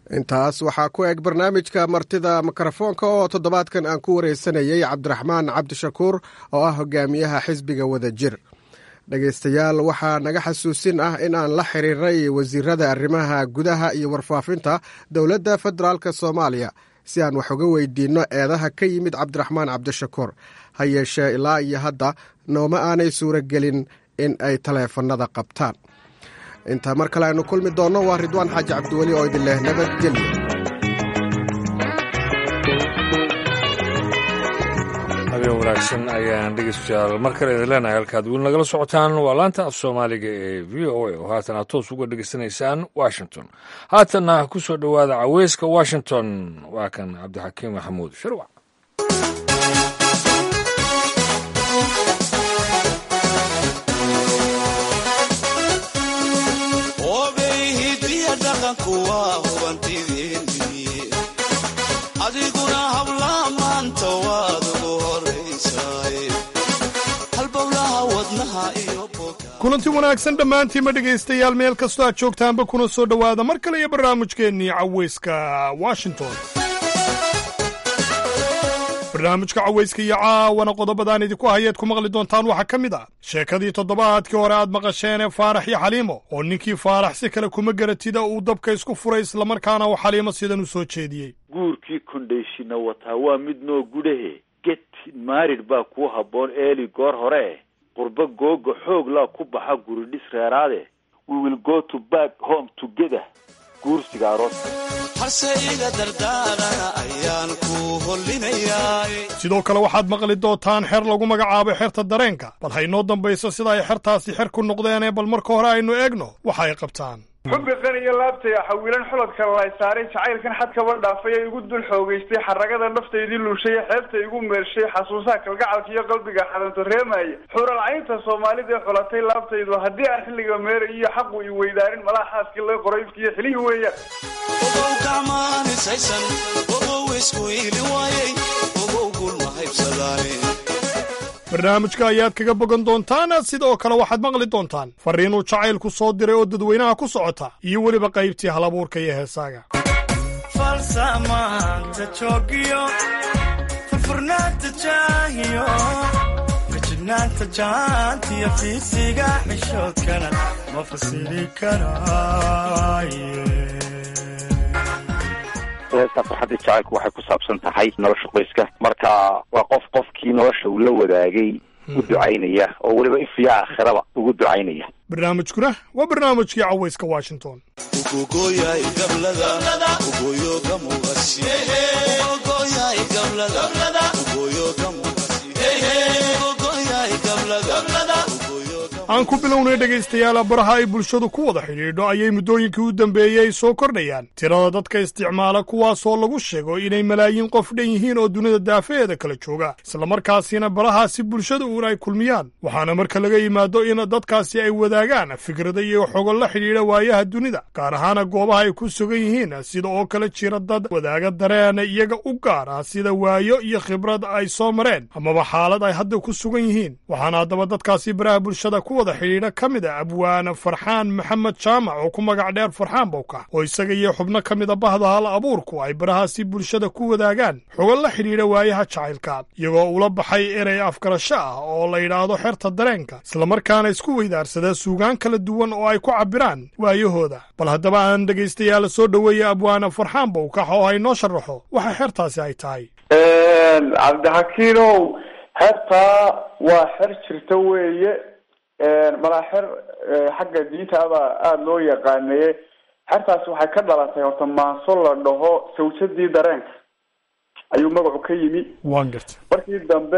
intaas waxaa ku eg barnaamijka martida mikrofoonka oo toddobaadkan aan ku wareysanayay cabdiraxmaan cabdishakuur oo ah hogaamiyaha xisbiga wadajir dhegaystayaal waxaa naga xasuusin ah in aan la xiriirnay wasiirada arrimaha gudaha iyo warfaafinta dowladda federaalk soomaaliya si aan wax uga weydiinno eedaha ka yimid cabdiraxmaan cabdishakuur ha yeeshee ilaa iyo hadda nooma aanay suuragelin in ay taleefannada qabtaan intaa mar kale aynu kulmi doonno waa ridwaan xaaji cabdiweli oo idin leh nabadgelyo habeen wanaagsan ayaan dhegeystayaal mar kale idin leenahay halkaad weli nagala socotaan waa laanta af soomaaliga ee v o a oo haatan aad toos uga dhegeysanaysaan washington haatanna ku soo dhowaada caweyska washington waa kan cabdixakiim maxamuud shirwac adiguna hablaha maanta waad ugu horaysaay halbowlaha wadnaha iyo kulanti wanaagsan dhammaantiinma dhegaystayaal meel kastoo aad joogtaanba kuna soo dhowaada mar kale iyo barnaamijkeennii caweyska washington barnaamijka caweyska iyo caawana qodobadaan idinku hayeed ku maqli doontaan waxaa ka mid ah sheekadii toddobaadkii hore aad maqasheenee faarax iyo xaliimo oo ninkii faarax si kale kuma garatida uu dabka isku furay islamarkaana uu xaliimo sidan u soo jeediyey guurkii kondhayshina wataa waa mid noo gudhahe get maarid baa kuu habboon eeli goor hore eh qurbo googa xoog laa ku baxa guridhis reeraade we will go to back home together guursiga arooska harse iga dardaarana ayaan ku hollinayaa sidoo kale waxaad maqli doontaan xer lagu magacaabo xerta dareenka bal haynoo dambayso sida ay xertaasi xer ku noqdeenee bal marka hore aynu eegno waxa ay qabtaan xubbi qaniyo laabtay xawiilan xulodka lay saaray jacaylkan xadkaba dhaafay ee igu dul xoogaystay xaragada naftaydii luushay ee xeebta igu meershay xasuusaha kalgacalka iyo qalbiga xadanto reemaya xuralcaynta soomaalida ee xulatay laabtaydu haddii aan xilliga meeray iyo xaqu i weydaarin malaha xaaskii laga qoray ifkiiyo xilihii weeyaan ogow gacmaanisaysan ogow isku iili waayey ogow gulma haybsadaane barnaamijka ayaad kaga bogan doontaan sidoo kale waxaad maqli doontaan farriinuu jacaylku soo diray oo dadweynaha ku socota iyo weliba qaybtii halabuurka iyo heesaaga falsamaanta joogiyo furfurnaanta jaahiyo fajignaanta jaantiyo fiisiga xishoodkana ma fasili karaaye heesta farxadda jacaylku waxay ku saabsan tahay nolosha qoyska marka waa qof qofkii nolosha uu la wadaagay u ducaynaya oo weliba ifiya aakhiraba ugu ducaynaya barnaamijkuna waa barnaamijkii caweyska washington ugogoyay gablada ugoyo gamuqasi ugogoyay gablada ugoyo gamuqasi ugogoyay gablada aan ku bilownay dhegaystayaal baraha ay bulshadu ku wada xidhiidho ayay muddooyinkii u dambeeyey soo kordhayaan tirada dadka isticmaala kuwaasoo lagu sheego inay malaayiin qof dhan yihiin oo dunida daafaheeda kala jooga islamarkaasina barahaasi bulshada uun ay kulmiyaan waxaana marka laga yimaado in dadkaasi ay wadaagaan fikrada iyo xogo la xidhiidha waayaha dunida gaar ahaana goobaha ay ku sugan yihiin sida oo kale jira dad wadaaga dareen iyaga u gaar ah sida waayo iyo khibrad ay soo mareen amaba xaalad ay hadda ku sugan yihiin waxaana haddaba dadkaasi baraha bulshada ku wada xidhiidha ka mid a abwaane farxaan maxamed jaamac oo ku magac dheer farxaan bowka oo isaga iyo xubno ka mida bahda hal abuurku ay barahaasi bulshada ku wadaagaan xogo la xidhiidha waayaha jacaylka iyagoo ula baxay erey afgarasho ah oo la yidhaahdo xerta dareenka islamarkaana isku weydaarsada suugaan kala duwan oo ay ku cabbiraan waayahooda bal haddaba aan dhegaystayaal soo dhoweeya abwaane farxaan bowkax oo ay noo sharaxo waxa xertaasi ay tahay cabdixakiinow xertaa waa xer jirta weeye malaa xer xagga diinta abaa aada loo yaqaanaye xertaasi waxay ka dhalatay horta maaso la dhaho sawjadii dareenka ayuu magacu ka yimi waan garta markii dambe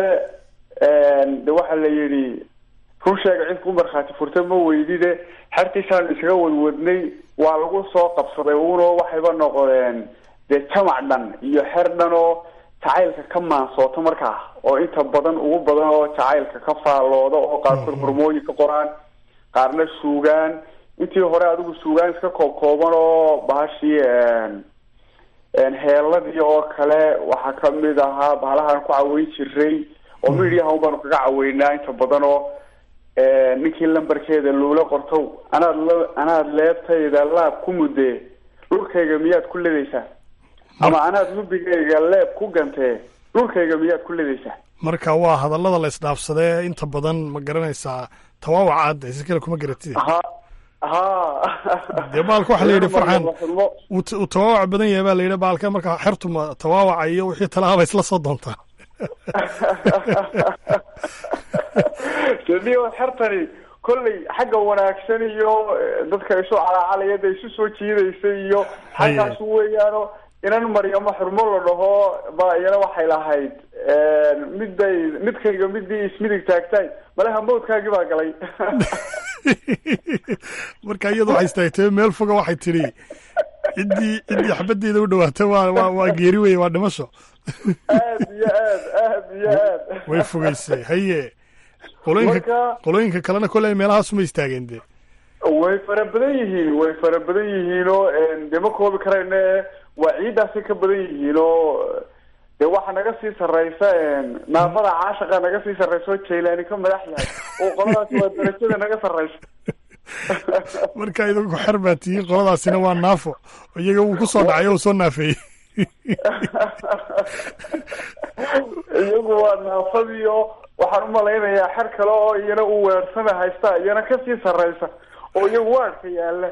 de waxa la yidhi run sheega cid ku markhaati furta ma weydide xertiisaan isaga wadwadnay waa lagu soo qabsaday uno waxayba noqdeen dee jamac dhan iyo xer dhan oo jacaylka ka maansooto markaa oo inta badan ugu badan oo jacaylka ka faallooda oo qaarkood hormooyin ka qoraan qaarna suugaan intii hore adigu suugaan iska koob kooban oo bahashii heeladii oo kale waxaa kamid ahaa bahalahaan ku caweyn jiray oo midiyaha un baanu kaga caweynaa inta badan oo ninkii lambarkeeda loola qorto anaad la anaad leebtayda laab ku mudde dhulkayga miyaad ku ledaysaa ama anaad hubigayga leeb ku gantee dhulkayga miyaad ku ledaysaa marka waa hadallada la isdhaafsadee inta badan ma garanaysaa tawaawaca aadda si kale kuma garatid ha ha dee baalka waxaa la yidhi farxan uu t- uu tawaawac badan yahay baa la yidhi baalka marka xertu ma tawaawaca iyo wixii talaaba isla soo doontaa sodhiyo xertani kolley xagga wanaagsan iyo eh, dadka isu calacalaya da isu soo jiidaysa iyo xaggaas weeyaano inan maryamo xurmo la dhaho ba iyana waxay lahayd midday midkayga midii ismidig taagtaay malaha mawdkaagii baa galay marka iyadu waxay istaagtay meel foga waxay tidhi ciddii ciddii xabaddeeda u dhawaata waa waa waa geeri weye waa dhimasho aad iyo aad aad iyo aad way fogeysay haye qolooyinka Marka- qolooyinka kalena koley meelahaasuma istaageen dee way fara badan yihiin way fara badan yihiin oo dee ma koobi karayne waa ciiddaasay ka badan yihiin oo dee waxa naga sii sarreysa naafada caashaqa naga sii sarreysa oo jaylaani ka madax yahay oo qoladaas waa darajada naga sarreysa marka idinku xer baa tihiin qoladaasina waa naafo iyaga wuu ku soo dhacay oo uu soo naafeeyey iyagu waa naafadii oo waxaan umalaynayaa xer kale oo iyana uu weersana haysta iyana kasii sarreysa oo iyagu waadhka yaala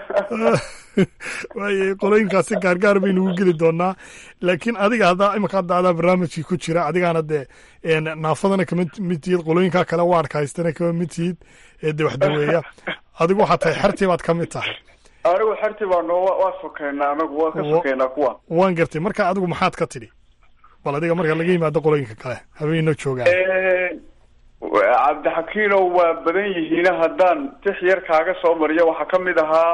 waaye qolooyinkaasi gaargaar baynu ugu geli doonaa laakiin adiga haddaa imika hadda adaa barnaamijkii ku jira adigaana dee een, naafadana kama mid tihid qolooyinka kale waarka haystana kama mid tihid ee dee wax daweeya adigu waxaa tahay xertii baad ka mid tahay anigu xertii baa noo waa sokeynaa anagu waa ka sokeynaa kuwa waan gartay marka adigu maxaad ka tidhi bal adiga marka laga yimaado qolooyinka kale habeenno joogaan cabdixakiinow waa badan yihiin haddaan tix yar kaaga soo mariyo waxaa kamid ahaa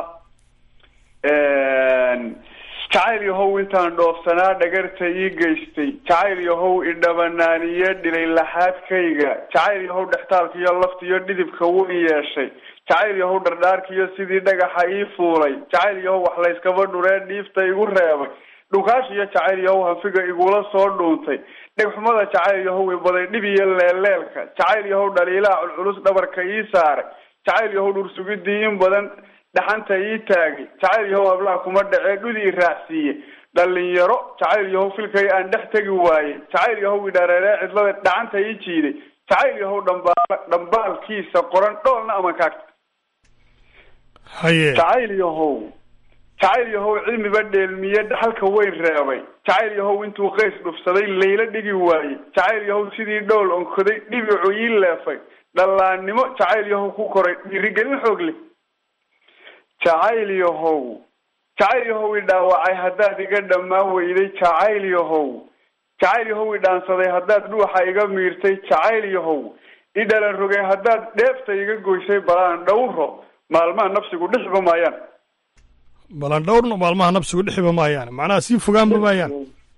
jacayl yahow intaan dhoofsanaa dhagarta ii geystay jacayl yahow idhabanaaniye dhilay laxaadkayga jacayl yahow dhextaalkiiyo laftiyo dhidibka weyn yeeshay jacayl yahow dhardhaarkiyo sidii dhagaxa ii fuulay jacayl yahow wax layskaba dhuree dhiifta igu reebay dhukaash iyo jacayl yahow hanfiga igula soo dhuuntay dhegxumada jacayl yahow ibaday dhib iyo leeleelka jacayl yahow dhaliilaha culculus dhabarka ii saaray jacayl yahow dhursugidii in badan dhaxanta ii taagay jacayl yahow hablaha kuma dhacee dhudi i raacsiiye dhalinyaro jacayl yahow filkay aan dhex tegi waaye jacayl yahow idhareeree cidlada dhacanta ii jiiday jacayl yahow dhambaal dhambaalkiisa qoran dhoolna ama kaagta haye jacayl yahow jacayl yahow cilmiba dheelmiye dhaxalka weyn reebay jacayl yahow intuu qays dhufsaday layla dhigi waaye jacayl yahow sidii dhowl onkoday dhibicu ii leefay dhallaannimo jacayl yahow ku koray dhiirigelin xoog leh jacayl yahow jacayl yahow i dhaawacay haddaad iga dhammaan weyday jacayl yahow jacayl yahow i dhaansaday haddaad dhuuxa iga miirtay jacayl yahow i dhalan rogay haddaad dheefta iga goysay balaan dhowro maalmaha nafsigu dhixba maayaan balan dhowrna maalmaha nabsigu dhixiba maayaan macnaha sii fogaanba maayaan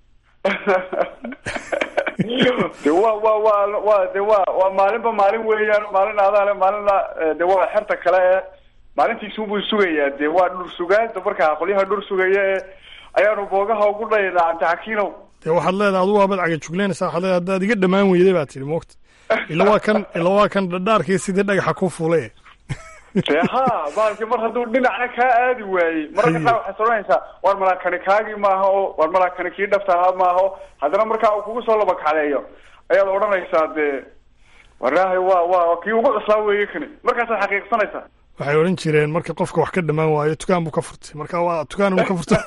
de waa waa waa waa de waa waa maalinba maalin weeyaan maalin adaale maalina de waa xerta kale ee maalintiisuunbuu sugayaa de waa dhur sugaanta markaa qolyaha dhur sugaya ee ayaanu boogaha ugu dhaynaa cabdixakiinow dee waxaad leedahay adugu waabad caga jugleynaysaa waxaad leedahay haddaad iga dhammaan weyday baa tihi moogta ila waa kan ila waa kan dhadhaarkii sidii dhagaxa ku fuule de ha baalki mar hadduu dhinacna kaa aadi waayey mararka qaar waxaad odhanaysaa war malaakani kaagii maaha o war malaakani kii dhabta ahaa maaha o haddana markaa uu kugu soo labakacleeyo ayaad odhanaysaa dee waraahay waa waa kii ugu cuslaa weeye kani markaasaad xaqiiqsanaysaa waxay odhan jireen marka qofka wax ka dhammaan waayo tukaan buu ka furtay marka waa tukaan buu ka furtay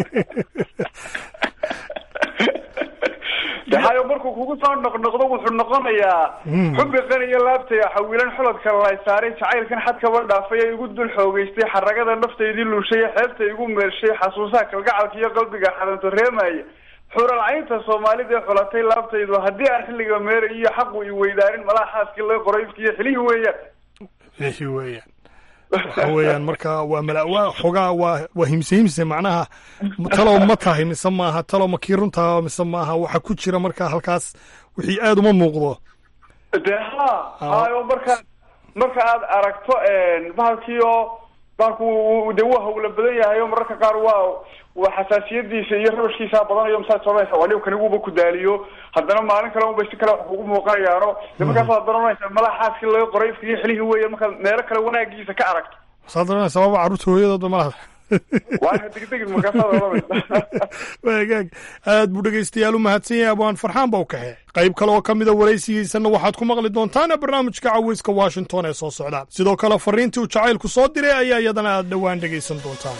de hayo markuu kugu soo noqnoqdo wuxuu noqonayaa Mm. xubbi qaniyo laabtaya xawiilan xulodka lay saaray jacaylkan xadkaba dhaafay ee igu dul xoogeystay xaragada naftaydii luushay xeebta igu meershay xasuusaha kalgacalka iyo qalbiga xadanto reemaya xuralcaynta soomaalida ee xulatay laabtaydu haddii aan xilliga meera iyo xaqu i weydaarin malaha xaaskii laga qoray ifkiiyo xilihii weeyaan wixii weeyaan waxa weeyaan marka waa mala waa xogaa waa waa himse himse macnaha talow ma tahay mise maaha talow ma kii runtaa mise maaha waxa ku jira marka halkaas wixii aad uma muuqdo de ha hayo marka marka aad aragto bahalkii oo bahalku uu- de waa hawla badan yahay oo mararka qaar waa waa xasaasiyadiisa iyo rabashkiisa badanayo masaad soconaysa waa kani wuuba ku daaliyo haddana maalin kale unbay si kale wax kugu muuqanayaano de markaas waad daranaysa malaha xaaskii laga qoray ifkiyo xilihii weeye markaad meelo kale wanaagiisa ka aragto saad oranaysa waaba carruurta hooyadoodba malaha waana degdegin markaasaad oranaysa waagaag aad buu dhegaystayaal u mahadsan yahay abwaan farxaan baa u kaxe qayb kale oo ka mida waraysigiisanna waxaad ku maqli doontaan barnaamijka caweyska washington ee soo socda sidoo kale fariintii uu jacaylku soo diray ayaa iyadana aad dhowaan dhegaysan doontaan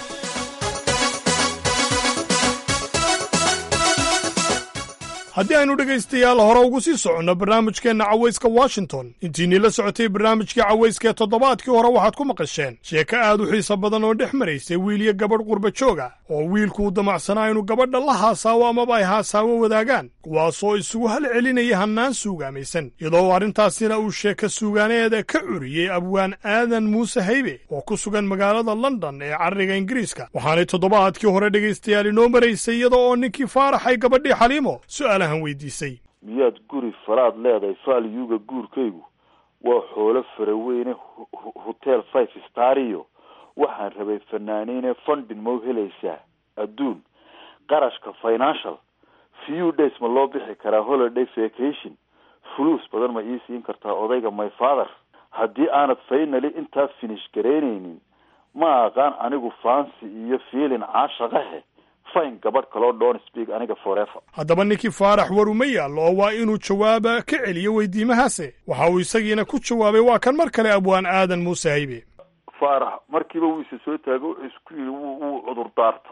haddii aynu dhegaystayaal hore ugu sii soconno barnaamijkeenna cawayska washington intiinii la socotay barnaamijkii cawayska ee toddobaadkii hore waxaad ku maqasheen sheeko aad u xiiso badan oo dhex maraysay wiil iyo gabadh qurba jooga oo wiilku u damacsanaa inuu gabadha la haasaawo amaba ay haasaawo wadaagaan kuwaasoo isugu hal celinaya hannaan suugaamaysan iyadoo arrintaasina uu sheeko suugaaneeda ka curiyey abwaan aadan muuse haybe oo ku sugan magaalada london ee carriga ingiriiska waxaanay toddobaadkii hore dhegaystayaal inoo maraysay iyada oo ninkii faaraxay gabadhii xaliimo su'aalahan weydiisay miyaad guri falaad leedahay faalyuga guurkaygu waa xoolo faraweyne hotel five star iyo waxaan rabay fanaaniine fundin mau helaysaa adduun qarashka financial few days ma loo bixi karaa holiday vacation fuluus badan ma ii siin kartaa odayga my father haddii aanad faynali intaas finish garaynaynin ma aqaan anigu fancy iyo feelin caashaqahe fine gabadh kaloo don speak aniga forever haddaba ninkii faarax war uma yaallo oo waa inuu jawaaba ka celiyo weydiimahaase waxa uu isagiina ku jawaabay waa kan mar kale abwaan aadan muuse haybe faarax markiiba wuu isa soo taago wuxuu isku yidhi wuu cudur daarta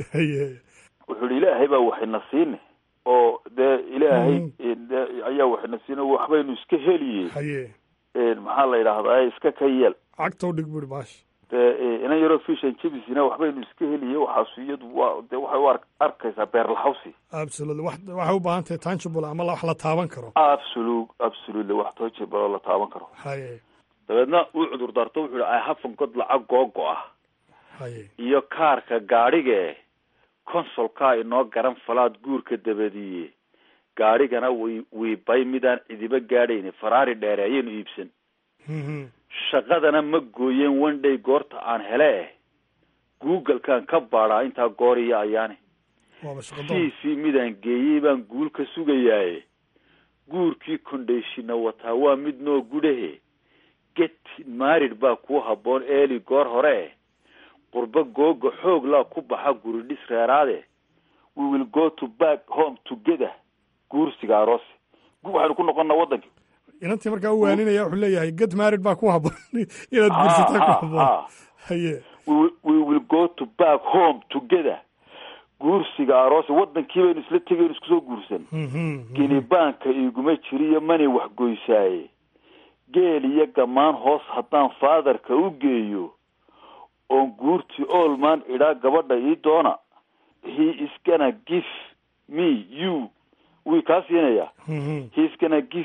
wuxuu yihi ilaahay baa waxayna siine oo dee ilaahay ayaa waxayna siine waxbaynu iska heliye maxaa la yidhahdaa iska ka yeel cagtow dhig buri maash dee inan yaroo fishan jebisina waxbaynu iska heliye waxaasu iyadu waa de waxay u ar arkaysaa beerlaxawsi absolutely wax waxay u baahan tahay tangible ama wax la taaban karo absolu absolutely wax tangible la taaban karo haye dabeedna uu cudur daarto wuxuu yihi ihafan god lacag googo ah haye iyo kaarka gaadhigae consolkaa inoo garan falaad guurka dabadiiye gaadhigana wi wiibay midaan cidiba gaadhayni faraari dheere ayaynu iibsan shaqadana ma gooyeen one day goorta aan hele eh google-kaan ka baadhaa intaa goor iyo ayaane c c midaan geeyey baan guul ka sugayaaye guurkii condhashina wataa waa mid noo gudhahe get marid baa kuu habboon eeli goor hore eh qurbo googa xoog laa ku baxa guri dhis reeraade we will go to back home together guursiga aroosi waxaynu ku noqonnaa waddanki inantii markaa u waaninaya wuxuu leeyahay get marid baa ku habboon inaad guursataa ku habboon haye we will go to back home together guursiga aroosi waddankii baynu isla tegaynu isku soo guursan ginibaanka iguma jiriyo manay waxgoysaaye geel iyo gamaan hoos haddaan faadarka u geeyo oon guurtii olman idhaa gabadha ii doona he is gonna give me you wii kaa siinaya he is gonna give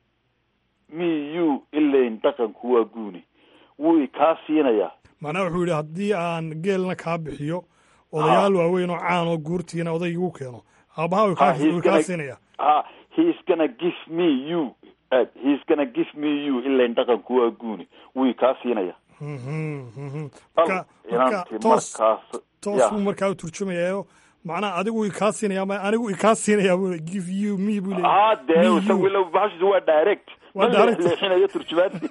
me you ilayn dhaqanku waa guuni wuu kaa siinaya macnaha wuxuu yidhi haddii aan geelna kaa bixiyo odayaal waaweyn oo caan oo guurtiina oday igu keeno aabaha wuu kaa siinaya ha he is gonna give me you he is gonna give me you ilayn dhaqanku waa guuni wuu kaa siinaya toos buu markaa u turjumayaa macnaha adigu ikaa siinaya ama anigu ikaa siinaya bu give you me buu leeyahay dee isagu bahashiisa waa direct waa direct leexinayo turjumaadii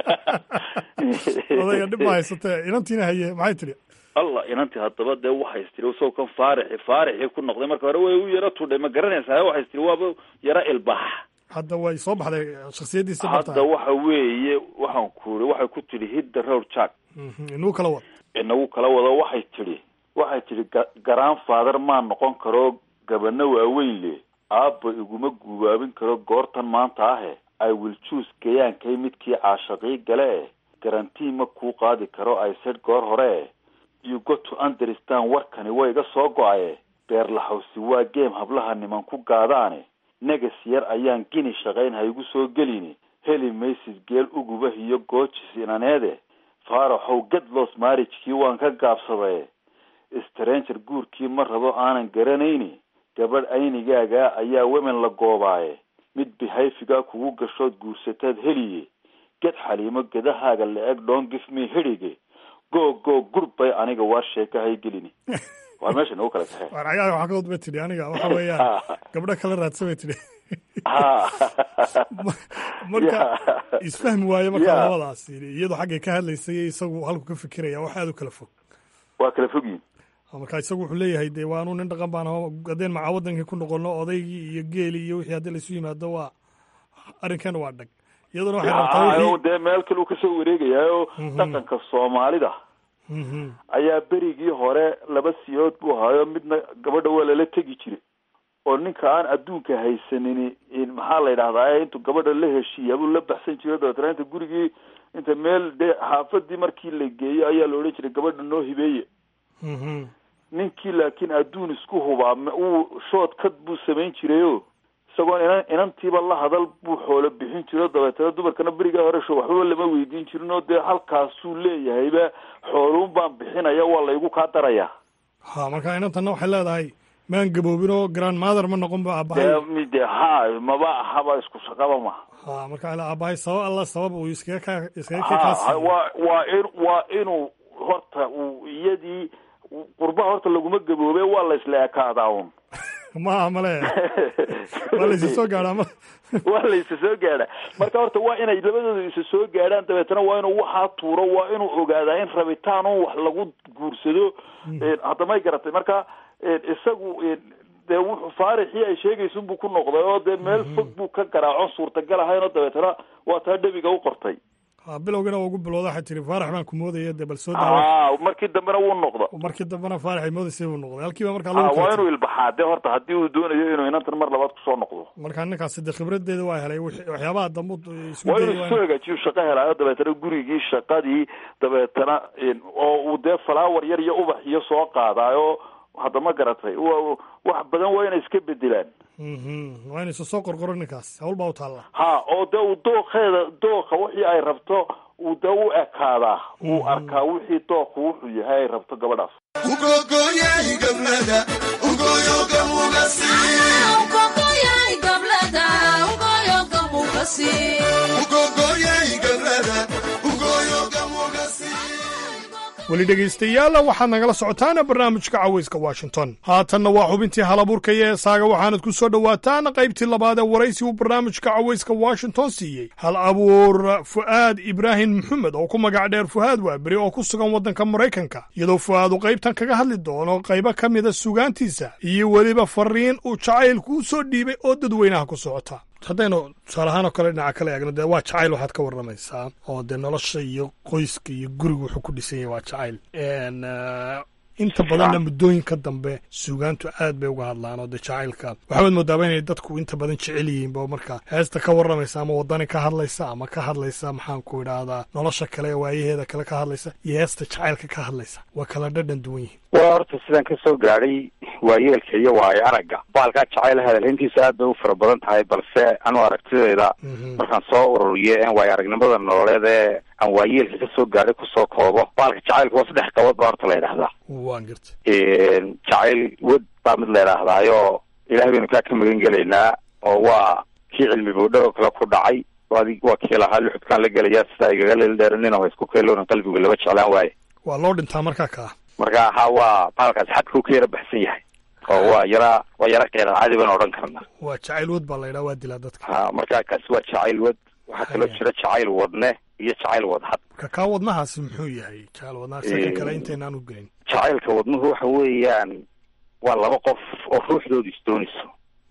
odayga dhib ma haysatee inantiina haye maxay tidhi allah inantii haddaba dee waxay istiri isagoo kan faarixi faarixii ku noqday marka hore way u yaro tudhay ma garanaysaa waxay istiri waaba yaro ilbax hadda way soo baxday shaksiyadiisa hadda waxa weeye waxaan ku iri waxay ku tidhi hidda road jack inuu kala wado inagu kala wado waxay tidhi waxay tidhi garaan father maa noqon karo gabana waaweyn le aabba iguma gubaabin karo goortan maanta ahe i will choose gayaankay midkii caashaqii gale eh garantii ma kuu qaadi karo i said goor hore eh you got to understand warkani waa iga soo go-aye beerlaxawsi waa game hablaha niman ku gaadaane negas yar ayaan gini shaqayn ha igu soo gelini heli maysid geel ugubah iyo goojis inaneede faaraxow gedlos marriagekii waan ka gaabsadaye stranger guurkii ma rabo aanan garanayni gabadh aynigaagaa ayaa wemen la goobaaye mid behayfigaa kugu gashood guursataad heliye ged xaliimo gedahaaga la-eg dhon gif me hidhige go go gurbay aniga waa sheeka haygelini waa meesha nagu kala kaxee warcagaha waxaa kaod ba tidhi aniga waxa weeyaan gabdho kala raadsa bay tidhi marka isfahmi waaye marka labadaas iyadoo xaggay ka hadlaysay isagu halku ka fikiraya wax aada u kala fog waa kala fogyihin marka isagu wuxuu leeyahay dee waanu nin dhaqan baan aho haddeen macaa wadankii ku noqono odaygii iyo geelii iyo wixii haddii laisu yimaado waa arrinkan waa dhag iyaduna waxay rabtaa Haa, wixii dee meel kale uu kasoo wareegayaayo dhaqanka soomaalida Mhm. ayaa berigii hore laba siyood buu ahaayo midna gabadha waa lala tegi jiray oo ninka aan adduunka haysanin in- maxaa la yidhahdaa intuu gabadha la heshiiya buu la baxsan jiray dabeetana inta gurigii inta meel dee xaafadii markii la geeyo ayaa la odhan jiray gabadha noo hibeeye Mhm. ninkii laakiin adduun isku hubaa ma- uu shood kad buu samayn jirayo isagoon inan inantiiba la hadal buu xoolo bixin jiro dabeetana dumarkana berigaa hore sho waxbaba lama weydiin jirin oo dee halkaasuu leeyahayba xooluun baan bixinaya waa laygu kaa daraya ha marka inantanna waxay leedahay maan gaboobin oo grand mother ma noqon ba dee aabahay mide ha maba ahaba isku shaqaba ma ha marka waxay leedahay aabahay sabab alla sabab uu iskaga ka iskaga ka ha ha, kaasiiyo waa waa in waa inuu horta uu iyadii qurbaha horta laguma gaboobe waa la isla ekaadaa un maaha male waa la isa soo gaadhaa ma waa la isa soo gaadha marka horta waa inay labadooda isa soo gaadhaan dabeetana waa inuu waxaa tuuro waa inuu ogaadaa in rabitaan un wax lagu guursado hadda may garatay marka isagu dee wuxuu faarixii ay sheegaysun buu ku noqday oo dee meel fog buu ka garaaco suurtagal ahayn oo dabeetana waa taa dhebiga u qortay ha bilowgana waa ugu bilowda waxay tiri faarax baan ku moodaya dee bal soo daawa ah markii dambena wuu noqda markii dambena faarax ay moodaysay buu noqday halkiiba markaa ah lagu waa kala inuu ilbaxaa dee horta haddii uu doonayo inuu inantan mar labaad kusoo noqdo markaa ninkaasi dee khibradeeda waa helay wixii- waxyaabaha dambu isku waa dayay inuu waa soo hagaajiyo shaqo helaayo dabeetana gurigii shaqadii dabeetana oo uu dee falaawar yar iyo ubax iyo soo qaadaayo hadda ma garatay wa wax badan waa inay iska bedelaan Mhm. waa inaysa soo qorqoro ninkaas hawl baa u taalla ha oo dee uu dooqeeda dooqa wixii ay rabto uu dee u ekaadaa uu arkaa wixii dooqu wuxuu yahay ay rabto gabadhaas weli dhegaystayaal waxaad nagala socotaan barnaamijka cawayska washington haatanna waa xubintii halabuurka iyo heesaaga waxaanad ku soo dhowaataan qaybtii labaad ee waraysi uu barnaamijka cawayska washington siiyey hal abuur fu'aad ibraahim maxamed oo ku magac dheer fu'aad waaberi oo ku sugan waddanka maraykanka iyadoo fu'aad uu qaybtan kaga hadli doono qaybo ka mida sugaantiisa iyo weliba fariin uu jacaylku u soo dhiibay oo dadweynaha ku socota haddaynu tusaale ahaan oo kale dhinaca kale eegno dee waa jacayl waxaad ka warramaysaa oo dee nolosha iyo qoyska iyo guriga wuxuu ku dhisan yahay waa jacayl En, eh, inta badanna muddooyinka dambe suugaantu aad bay uga hadlaan oo dee jacaylka waxaad moodaaba inay dadku inta badan jecel yihiin ba marka heesta ka warramaysa ama wadani ka hadlaysa ama ka hadlaysa maxaan ku idhaahdaa nolosha kale ee waayaheeda kale ka hadlaysa iyo heesta jacaylka ka hadlaysa waa kala dhadhan duwan yihiin waa horta sidaan ka soo gaadhay waayeelka iyo waayo aragga baalkaa jacayl hadalhayntiisa aad bay u fara badan tahay balse anu aragtidayda markaan soo ururiyo een waayo aragnimada nololeed ee aan waayeelka ka soo gaadhay kusoo koobo baalka jacaylka waa saddex qabood baa horta la yidhahdaa waan garta jacayl wad baa mid la yidhaahdaayo ilahay baynu kaa ka magan gelaynaa oo waa kii cilmi boodho oo kale ku dhacay adi waa kii lahaa luxudkaan la gelayaa sidaa igaga lildheeranin oo isku keeloonan qalbigu laba jeclaan waaye waa loo dhintaa markaa kaa marka ha waa baalkaas xadka uu ka yara baxsan yahay oo waa yara waa yara qeeran caadi baan odhan karnaa waa jacayl wad baa la yidhaha waa dilaa dadka ha marka kaasi waa jacayl wad waxaa kaloo jira jacayl wadne iyo jacayl wadhad marka kaa wadnahaasi muxuu yahay jacayl wadnaha isaga kale intaynaan u gelin jacaylka wadnuhu waxa weeyaan waa laba qof oo ruuxdooda isdoonayso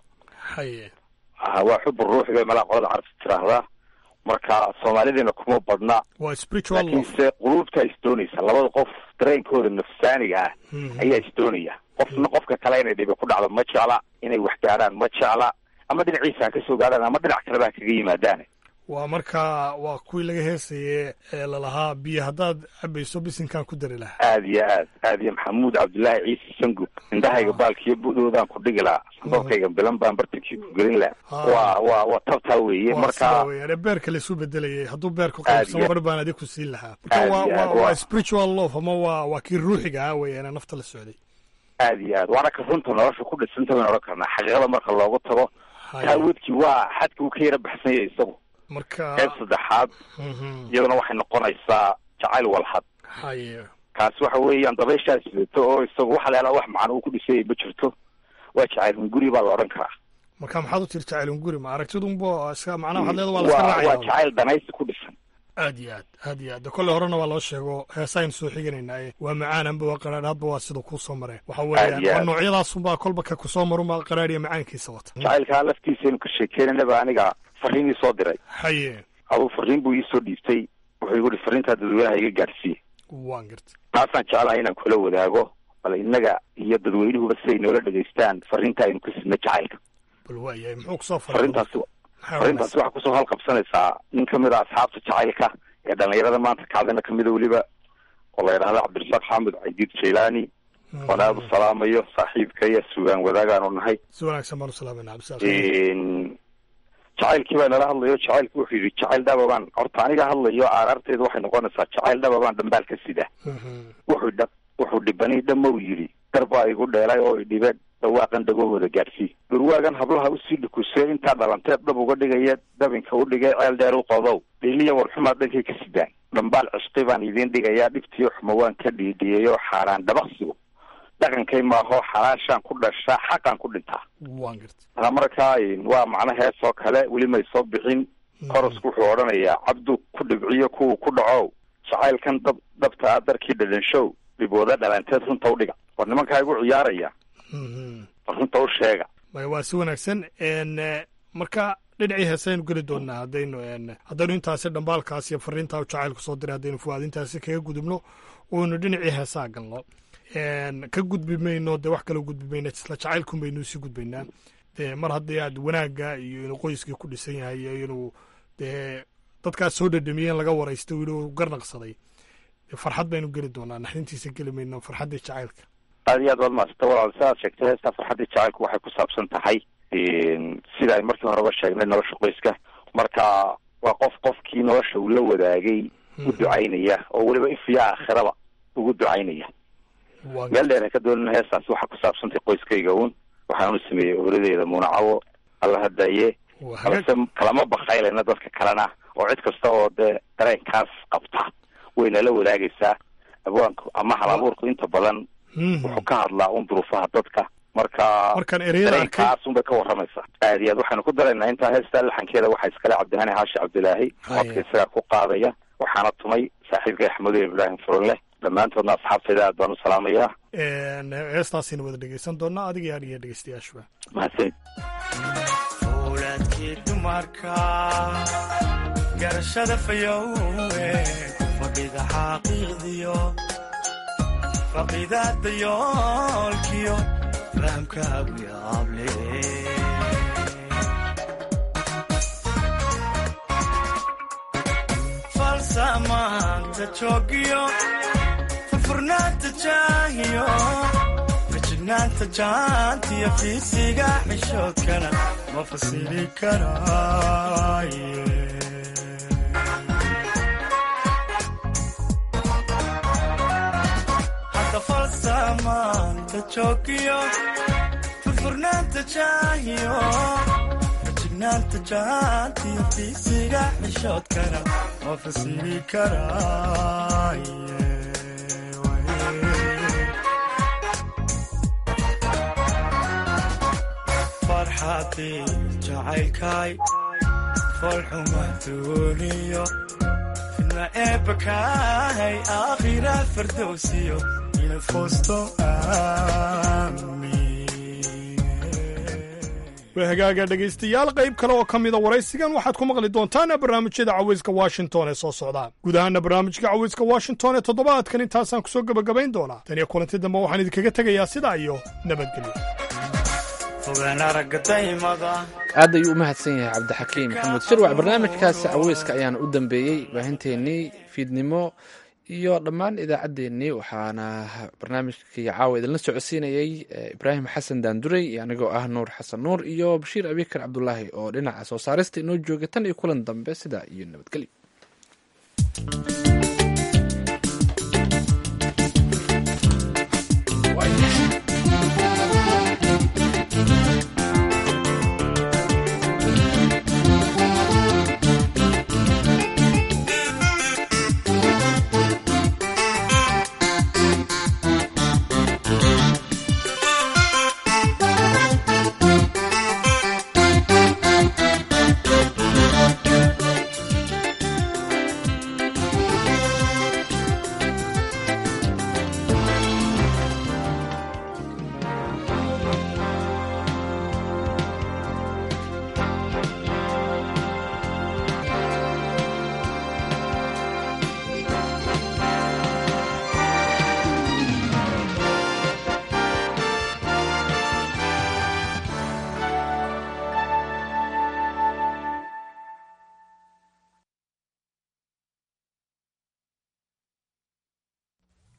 haye ha waa xubu ruux bay malaa qolada carabta tiraahdaa marka soomaalideena kuma badna waa spiritual love laakiinse quluubtaa isdoonaysa labada qof dareenkooda nafsaaniga ah ayaa isdoonaya qofna qofka kale inay dhibi ku dhacdo ma jecla inay wax gaadhaan ma jecla ama dhinaciisa ha ka soo gaadhaan ama dhinac kaleba ha kaga yimaadaan waa markaa waa kuwii laga heesaye ee lalahaa biyo haddaad cabayso bisinkaan ku dari lahaa aad iyo aad aad iyo maxamuud cabdullaahi ciise sangub indhahayga baalkiyo budoodaan ku dhigi lahaa sandoorkayga bilan baan bartankii ku gelin lahaa waa waa waa tabtaa weeye waa sidaa marka weeyaan ee beerka laisu bedelayay hadduu beerku Aad qaybsamo iyo- bar baan adig ku siin lahaa marka Aad waa iyo waa aad, waa waa- spiritual love ama waa waa kii ruuxiga ah weeyaan ee nafta la socday aad iyo aad waana ka runta nolosha ku dhisanta baynu odhan karnaa xaqiiqada marka loogu tago Haye. taawadkii waa xadka uu ka yara baxsan yahay isagu marka qayb saddexaad Mhm. iyaduna waxay noqonaysaa jacayl walhad haye kaasi waxa weeyaan dabayshaa sidato oo isagu waxa la yidhahdaa wax macno uu ku dhisayay ma jirto waa jacayl hunguri baa la odhan karaa marka maxaad u tiri jacaylun guri ma aragtidunbo iska macnaha waxaad leeda waa la iska waa waa raacaya jacayl danaysi ku dhisan aad iyo aad aad iyo aad de kolle horena waa loo sheego heesaynu soo xiganaynaa waa macaan amba waa qaraadh hadba waa sida kuu soo mareen waxa Aad iyo weeyaan waa aad. noocyadaasunbaa kolba ka kusoo marunbaa qaraadh iyo macaankiisa wata jacaylkaa laftiisaynu ka sheekeynanaba aniga fariin ii soo diray haye aduu fariin buu iisoo dhiibtay wuxuu igu hi fariintaa dadweynaha iga gaadhsiiye waan garta taasaan jeclahay inaan kula wadaago bal innaga iyo dadweynuhuba siday noola dhegaystaan fariinta aynu ka sidna jacaylka bal waayahay muxuu kusoo faray fariintaasi fariintaasi waxaa kusoo halqabsanaysaa nin kamid a asxaabta jacaylka ee dhalinyarada maanta kacdana kamida weliba oo la yidhahda cabdirasaaq xaamud caydiid jaylaani oon aada u salaamayo saaxiibka iyo sugaan wadaagaanu nahay si wanaagsan baan u salaamayna cabdisaaq jacaylkii baa nala hadlayo jacaylki wuxuu yidhi jacayl dhababaan horta aniga hadlayo aaraarteedu waxay noqonaysaa jacayl dhababaan dhambaal ka sida wuxuu dha wuxuu dhibani dhamow yidhi darbaa igu dheelay oo idhibe dhawaaqan dhagahooda gaadhsii dhurwaagan hablaha usii dhukusee intaa dhalanteed dhab uga dhigaya dabinka u dhigay ceel dheer u qodow dhiiliya warxumaad dhankay ka sidaan dhambaal cishqi baan idiin dhigayaa dhibtiyo xuma waan ka dhiidhiyeyo xaaraan dhabaqsigu dhaqankay maaho xalaashaan ku dhashaa xaqaan ku dhintaa waan garta taa markaa waa macno hees oo kale weli may soo bixin korosku wuxuu odhanayaa cabdu ku dhibciyo kuwa ku dhacow jacaylkan dab dhabta ah darkii dhadhanshow dhibooda dhalanteed runta u dhiga war nimankaa igu ciyaaraya war runta u sheega maya waa si wanaagsan n marka dhinacii heesaynu geli doonaa haddaynu n haddaynu intaasi dhambaalkaas iyo fariintaa jacaylku soo diray haddaynu fuwaadintaasi kaga gudubno oynu dhinacii heesaa galno n ka gudbi mayno dee wax kala gudbi mayna isla jacaylkun baynu sii gudbaynaa dee mar haddii aad wanaagga iyo inuu qoyskii ku dhisan yahay iyo inuu dee dadkaas soo dhadhamiyeen laga waraysta wili uu garnaqsaday dee farxad baynu geli doonaa naxdintiisa geli mayno farxaddii jacaylka aad iyo aad waad maasanta walaal si aad sheegtay heestaa farxaddii jacaylku waxay ku saabsan tahay sida ay markii horeba sheegnay nolosha qoyska marka waa qof qofkii nolosha uu la wadaagay u ducaynaya oo weliba ifiya aakhiraba ugu ducaynaya meel dheer ha ka doonina heestaasi waxaa ku saabsantay qoyskayga uun waxaan u sameeyey ooladeeda muunacawo alla hadaye balse kalama bakaylana dadka kalena oo cid kasta oo dee dareenkaas qabta way nala wadaagaysaa abwaanku ama hal abuurku inta badan wuxuu ka hadlaa un duruufaha dadka marka Markaan ereyada dareenkaas unbay ka waramaysaa aad iyo aad waxaynu ku daraynaa intaa heestaa laxankeeda waxaa iskale cabdihani xaashi cabdilaahi codka isagaa ku qaadaya waxaana tumay saaxiibka axmedo ibraahim furunleh dhammaantoodna asxaabtayda aad baan u salaamayaa n heestaasaynu wada dhegeysan doonaa adiga iyo aniga dhegeystayaashuba mahadsanid owlaadkii dumarka garashada fayowe fadhiga xaqiiqdiyo faqidada yoolkiyo fahamkaagu yaable falsamaanta joogiyo furfurnaanta jaahiyo fajignaanta jaantiyo fiisiga xishoodkana ma fasili karaaye hadda falsamaanta joogiyo furfurnaanta jaahiyo fajignaanta jaantiyo fiisiga xishoodkana ma fasili karaaye farxadii jacaylkay foolxuma duuniyo fidna eebbakahay aakhira fardowsiyo inaad foosto waa hagaaga dhegaystayaal qayb kale oo ka mida waraysigan waxaad ku maqli doontaan barnaamijyada cawayska washington ee soo socda guud ahaana barnaamijka cawayska washington ee toddobaadkan intaasaan kusoo gebagabayn doonaa tan iyo kulanti dambe waxaan idinkaga tegayaa sidaa iyo nabadgelyo fogaan aragga daymada aad ayuu u mahadsan yahay cabdixakiim maxamuud shirwac barnaamijkaasi caweyska ayaana u dambeeyey baahinteennii fiidnimo iyo dhammaan idaacaddeenii waxaana barnaamijkii caawa idinla socodsiinayey ibraahim xasan daandurey iyo anigoo ah nuur xasan nuur iyo bashiir abikar cabdulaahi oo dhinaca soo saarista inoo jooga tan iyo kulan dambe sidaa iyo nabadgelyo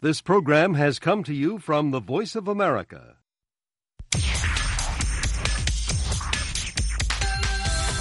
This program has come to you from the Voice of America,